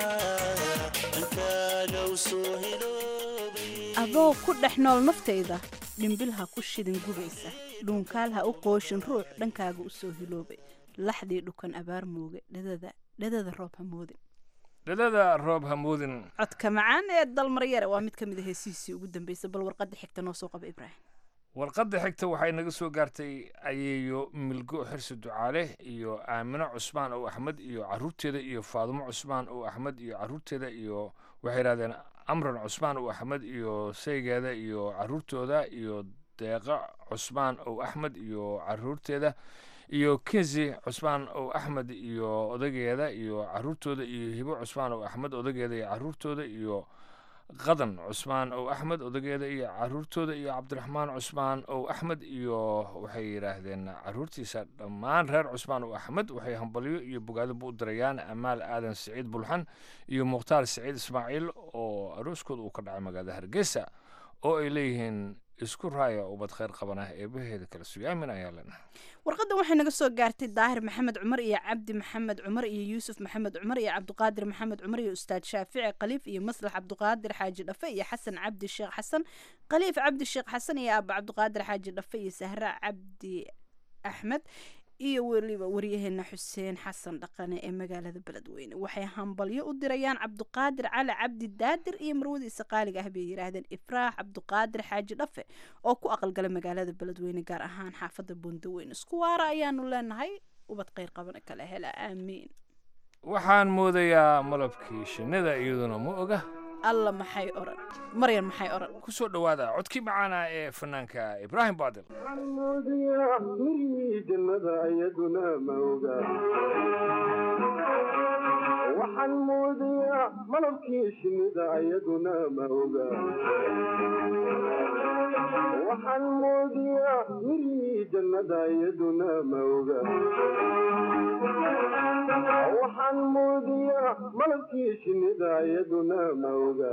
K: dhanka low soo hiloobay
J: adoo ku dhex nool naftayda dhimbil ha ku shidin gubaysa dhuunkaal ha u qooshin ruux dhankaaga u soo hiloobay laxdii dhukan abaar mooge dhadada dhadada roob ha moodin
I: dhadada roob hamuudin
J: codka macaan ee dalmaryare waa mid ka mid a heesihiisii ugu dambeysay bal warqadda xigta noo soo qaba ibraahim
I: warqadda xigta waxay naga soo gaartay ayeeyo milgo xirsi ducaale iyo aamino cusmaan oo axmed iyo caruurteeda iyo faadumo cusmaan oo axmed iyo caruurteeda iyo waxay yidhahdeen amran cusmaan oo axmed iyo saygeeda iyo caruurtooda iyo deeqa cusmaan oo axmed iyo caruurteeda iyo kinsi cusmaan oo axmed iyo odageeda iyo caruurtooda iyo hibo cusmaan oo axmed odageeda iyo caruurtooda iyo qadan cusmaan oo axmed odageeda iyo caruurtooda iyo cabdiraxmaan cusmaan oo axmed iyo waxay yidhaahdeen caruurtiisa dhammaan reer cusmaan oo axmed waxay hambalyo iyo bogaadaba u dirayaan amaal aadan siciid bulxan iyo mukhtaar siciid ismaaciil oo arooskooda uu ka dhacay magaalada hargeysa oo ay leeyihiin isku raaya ubad khayr qabanah eebaheeda kala sugaamin ayaa leenahay
J: warqaddan waxay naga soo gaartay daahir maxamed cumar iyo cabdi maxamed cumar iyo yuusuf maxamed cumar iyo cabdiqaadir maxamed cumar iyo ustaad shaafici khaliif iyo maslax cabdiqaadir xaaji dhafe iyo xasan cabdi sheekh xasan khaliif cabdi sheekh xasan iyo aaba cabdiqaadir xaaji dhafe iyo sahra cabdi axmed iyo weliba waryaheena xuseen xasan dhaqane ee magaalada beledweyne waxay hambalyo u dirayaan cabdiqaadir cali cabdi daadir iyo marwadiisa qaaliga ah bay yidhaahdeen ifraax cabdiqaadir xaaji dhafe oo ku aqalgala magaalada beledweyne gaar ahaan xaafadda buundaweyne isku waara ayaanu leenahay ubad kheyr qabana kala hela aamiin
I: waxaan moodayaa malabkii shinnida iyaduna ma oga
J: alla maxay oran maryan maxay oran
I: ku soo dhowaada codkii macaana ee fanaanka ibraahim baadil
C: moodaya mirihii jannada iyaduna ma oga waxaan moodayaa malabkii shinnida iyaduna ma oga waxaan moodayaa mirihii jannada iyaduna ma oga waxaan moodayaa malabkii shinnida iyaduna ma oga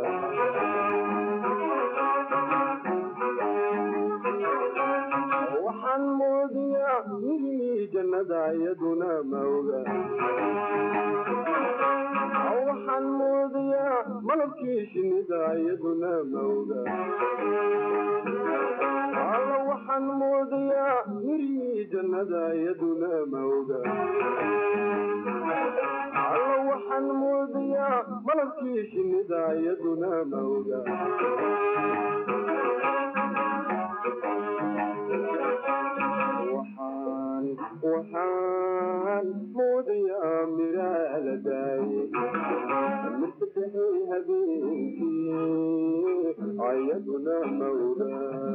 C: waxaan moodayaa mirihii jannada iyaduna ma oga waxaan moodayaa malabkii shinnida iyaduna ma oga alla waxaan moodayaa mirihii jannada iyaduna ma oga alla waxaan moodayaa malabkii shinnida iyaduna ma oga waxaan waxaan moodayaa miraa la daayey mirtabixay habeenkii ayaduna ma oga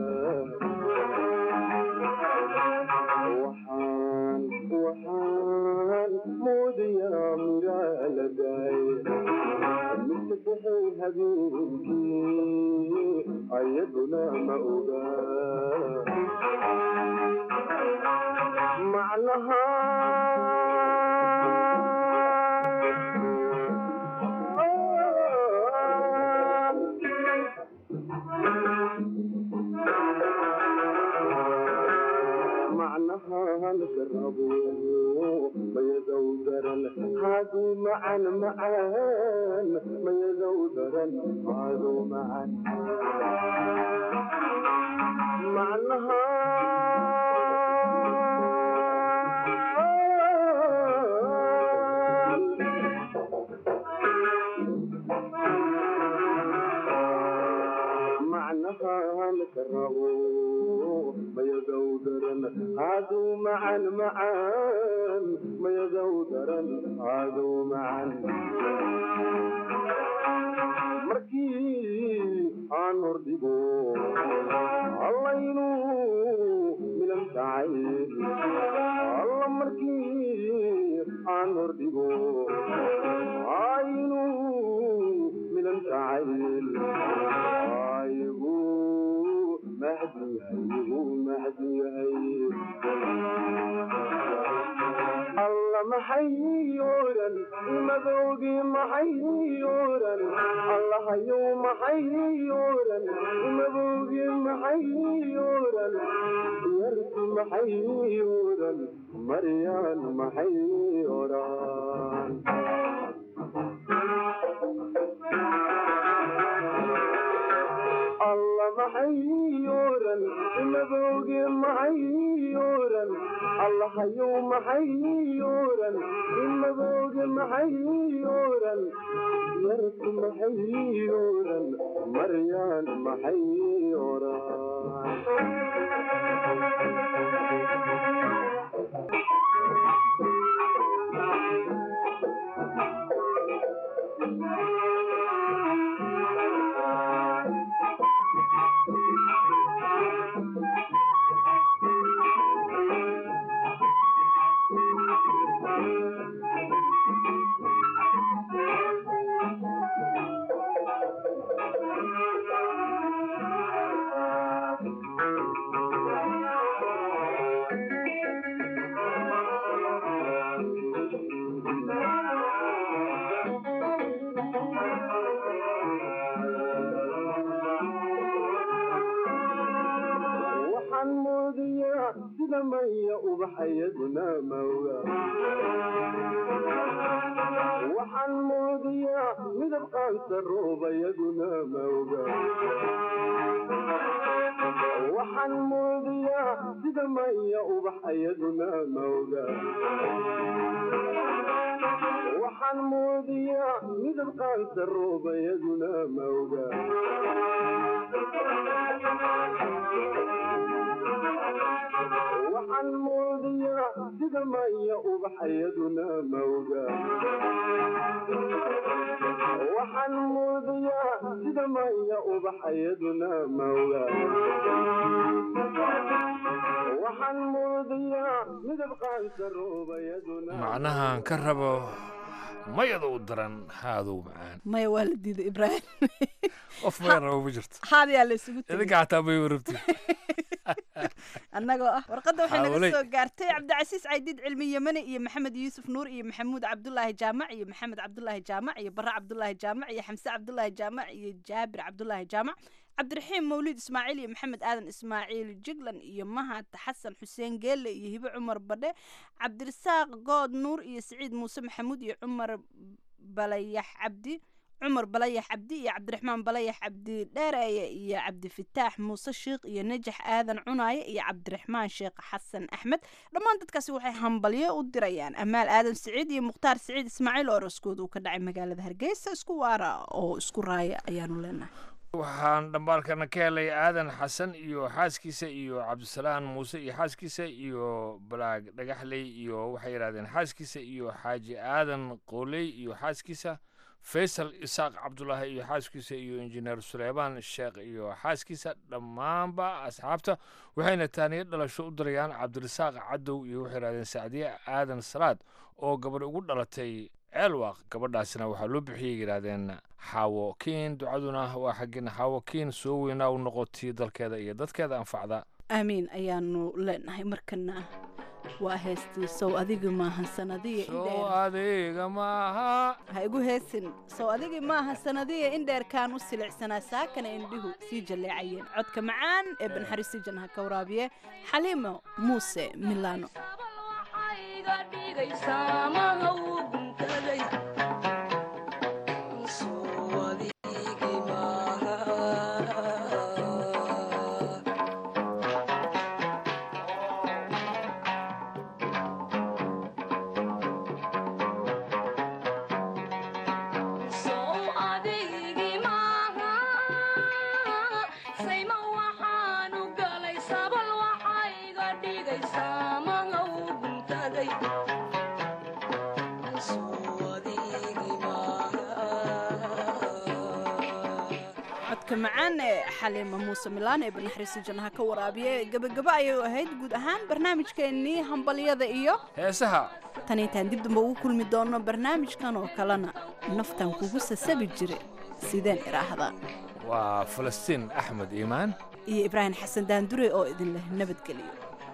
C: waxaan waxaan moodayaa miraa la daayey mirtabixay habeenkii ayaduna ma oga macnaha macnaha lagarabo mayadow daran haaduu macan macaan mayadow daran haaduu macan macnaha
N: rabo mayadow daran cadow macan macaan mayadow daran cadow macan markii aan hordhigo allaynu milan tacay alla markii aan hordhigo aynu milan tacayl aygu mahdi aygu mahdi alla maxay oran imadoogii maxay oran allahayow maxay oran imadoogii maxay oran yarki maxay oran maryaan maxay oran alla maxay oran imadooge maxay oran allahayow maxay oran imadooge maxay oran yarki maxay oran maryaan maxay waxaan moodiyaa sida maya ubaxayaduna mawga waxaan moodiyaa midab qaansa roobayaduna mawga waxaan moodiyaa sida maya ubaxayaduna mawga waxaan moodiyaa midab qaansa roobayaduna mawga waxaan moodiyaa sida maya ubaxayaduna mawga waxaan moodiyaa sida maya ubaxayaduna mawga waxaan moodiyaa midab qaansa roobayaduna
I: macnahan ka rabo mayada u daran haadow macaan
J: maya waa la diiday ibraahim
I: qof maya rabo ma jirto
J: haadayaa la isugu tegay
I: idinka xataa may warabti
J: annagoo ah warqadda waxay naga
I: Hawley.
J: soo gaartay cabdicasiis caydiid cilmi yemani iyo maxamed yuusuf nuur iyo maxamuud cabdulaahi jaamac iyo maxamed cabdulaahi jaamac iyo barre cabdulaahi jaamac iyo xamse cabdulaahi jaamac iyo jaabir cabdulaahi jaamac cabdiraxiim mawlid ismaaciil iyo maxamed aadan ismaaciil jiglan iyo mahad xasan xuseen geelle iyo hibe cumar badhe cabdirasaaq good nuur iyo siciid muuse maxamuud iyo cumar balayax cabdi cumar balayax cabdi iyo cabdiraxmaan balayax cabdi dheereeye iyo cabdifataax muuse shiikh iyo najax aadan cunaaye iyo cabdiraxmaan sheekh xasan axmed dhammaan dadkaasi waxay hambalyo u dirayaan amaal aadan siciid iyo mukhtaar siciid ismaaciil oo raskooda uu ka dhacay magaalada hargeysa isku waara oo isku raaya ayaanu leenahay
I: waxaan dhambaalkana ka helay aadan xasan iyo xaaskiisa iyo cabdisalaan muuse iyo xaaskiisa iyo balaag dhagaxley iyo waxay yidhahdeen xaaskiisa iyo xaaji aadan qooley iyo xaaskiisa faysal isaaq cabdulaahi iyo xaaskiisa iyo injineer suleymaan sheekh iyo xaaskiisa dhammaanba asxaabta waxayna taaniyo dhalasho u dirayaan cabdirasaaq cadow iyo waxay yidhahdeen sacdiye aadan salaad oo gabadh ugu dhalatay ceelwaaq gabadhaasina waxaa loo bixiyay yidhaahdeen xaawo kiin ducaduna waa xaggin xaawo kiin soo weynaa u noqotii dalkeeda iyo dadkeeda anfacda
J: aamiin ayaanu leenahay markana waa heestii sow adiga maahan sanadiya
I: soo adiga maaha
J: ha igu heesin sow adigi maaha sanadiya indheerkaan u silicsanaa saakana indhihu sii jalleecayeen codka macaan ee banxariisi janha ka waraabiye xaliimo muuse milano
L: Sow adigi maaha sayma waxaa
J: codka macaan ee xaliima muuse milaan ee banaxriisi jannaha ka waraabiya gebagabo ayay ahayd guud ahaan barnaamijkeennii hambalyada iyo
I: heesaha
J: tan intaan dib damba ugu kulmi doonno barnaamijkan oo kalena naftan kugu sasabi jire sideen idhaahdaa
I: waa falastiin axmed iimaan
J: iyo ibraahim xasan daandure oo idin leh nabadgeliyo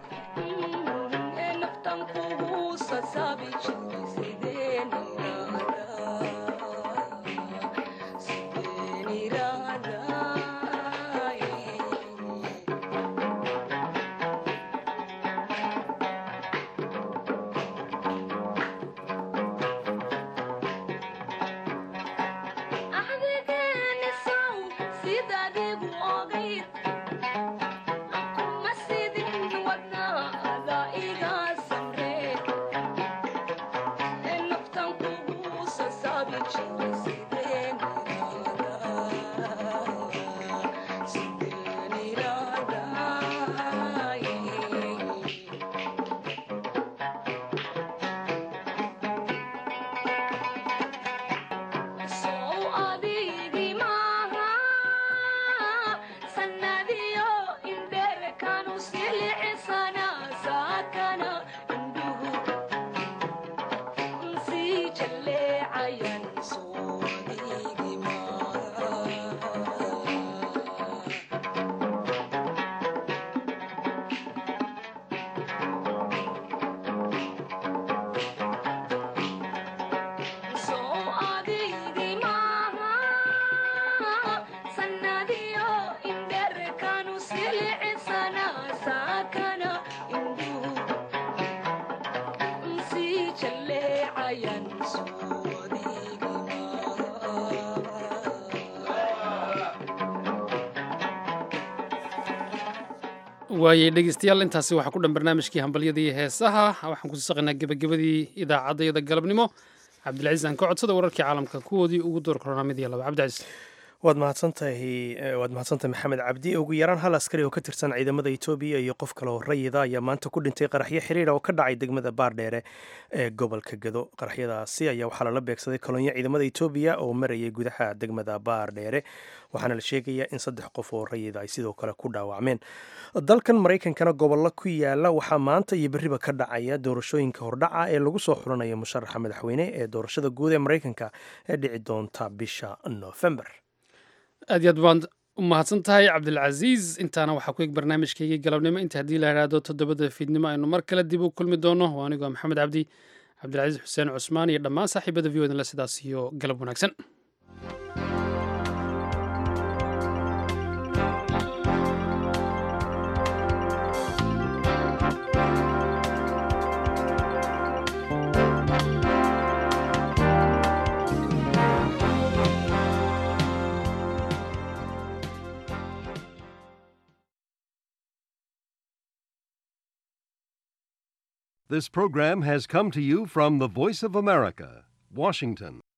B: waayey dhegeystayaal intaasi waxaa ku dhan barnaamijkii hambalyadii heesaha waxaan ku saqaynaa gebagabadii idaacaddayada galabnimo cabdilcaziis aan ka codsada wararkii caalamka kuwoodii ugu door koronaa mid iyo laba cabdicasiis
A: waad mahadsantahay waad mahadsantahay maxamed cabdi ugu yaraan hal askari oo ka tirsan ciidamada etoobiya iyo qof kale oo rayida ayaa maanta ku dhintay qaraxyo xiriira oo ka dhacay degmada baardheere ee gobolka gado qaraxyadaasi ayaa waxaa lala beegsaday kolonyo ciidamada etoobiya oo marayay gudaha degmada baardheere waxaana la sheegayaa in saddex qof oo rayida ay sidoo kale ku dhaawacmeen dalkan maraykankana gobollo ku yaala waxaa maanta iyo berriba ka dhacaya doorashooyinka hordhaca ee lagu soo xulanaya musharaxa madaxweyne ee doorashada guud ee maraykanka ee dhici doonta bisha noofembar
B: aad iyo aad baan u mahadsan tahay cabdilcasiis intaana waxaa ku eg barnaamijkaygii galabnimo inta haddii la idhaahdo toddobada fiidnimo aynu mar kale dib u kulmi doono waa anigoo maxamed cabdi cabdilcasiis xuseen cusmaan iyo dhammaan saaxiibada v odinle sidaas iyo galab wanaagsan
O: This program has come to you from the Voice of America, Washington.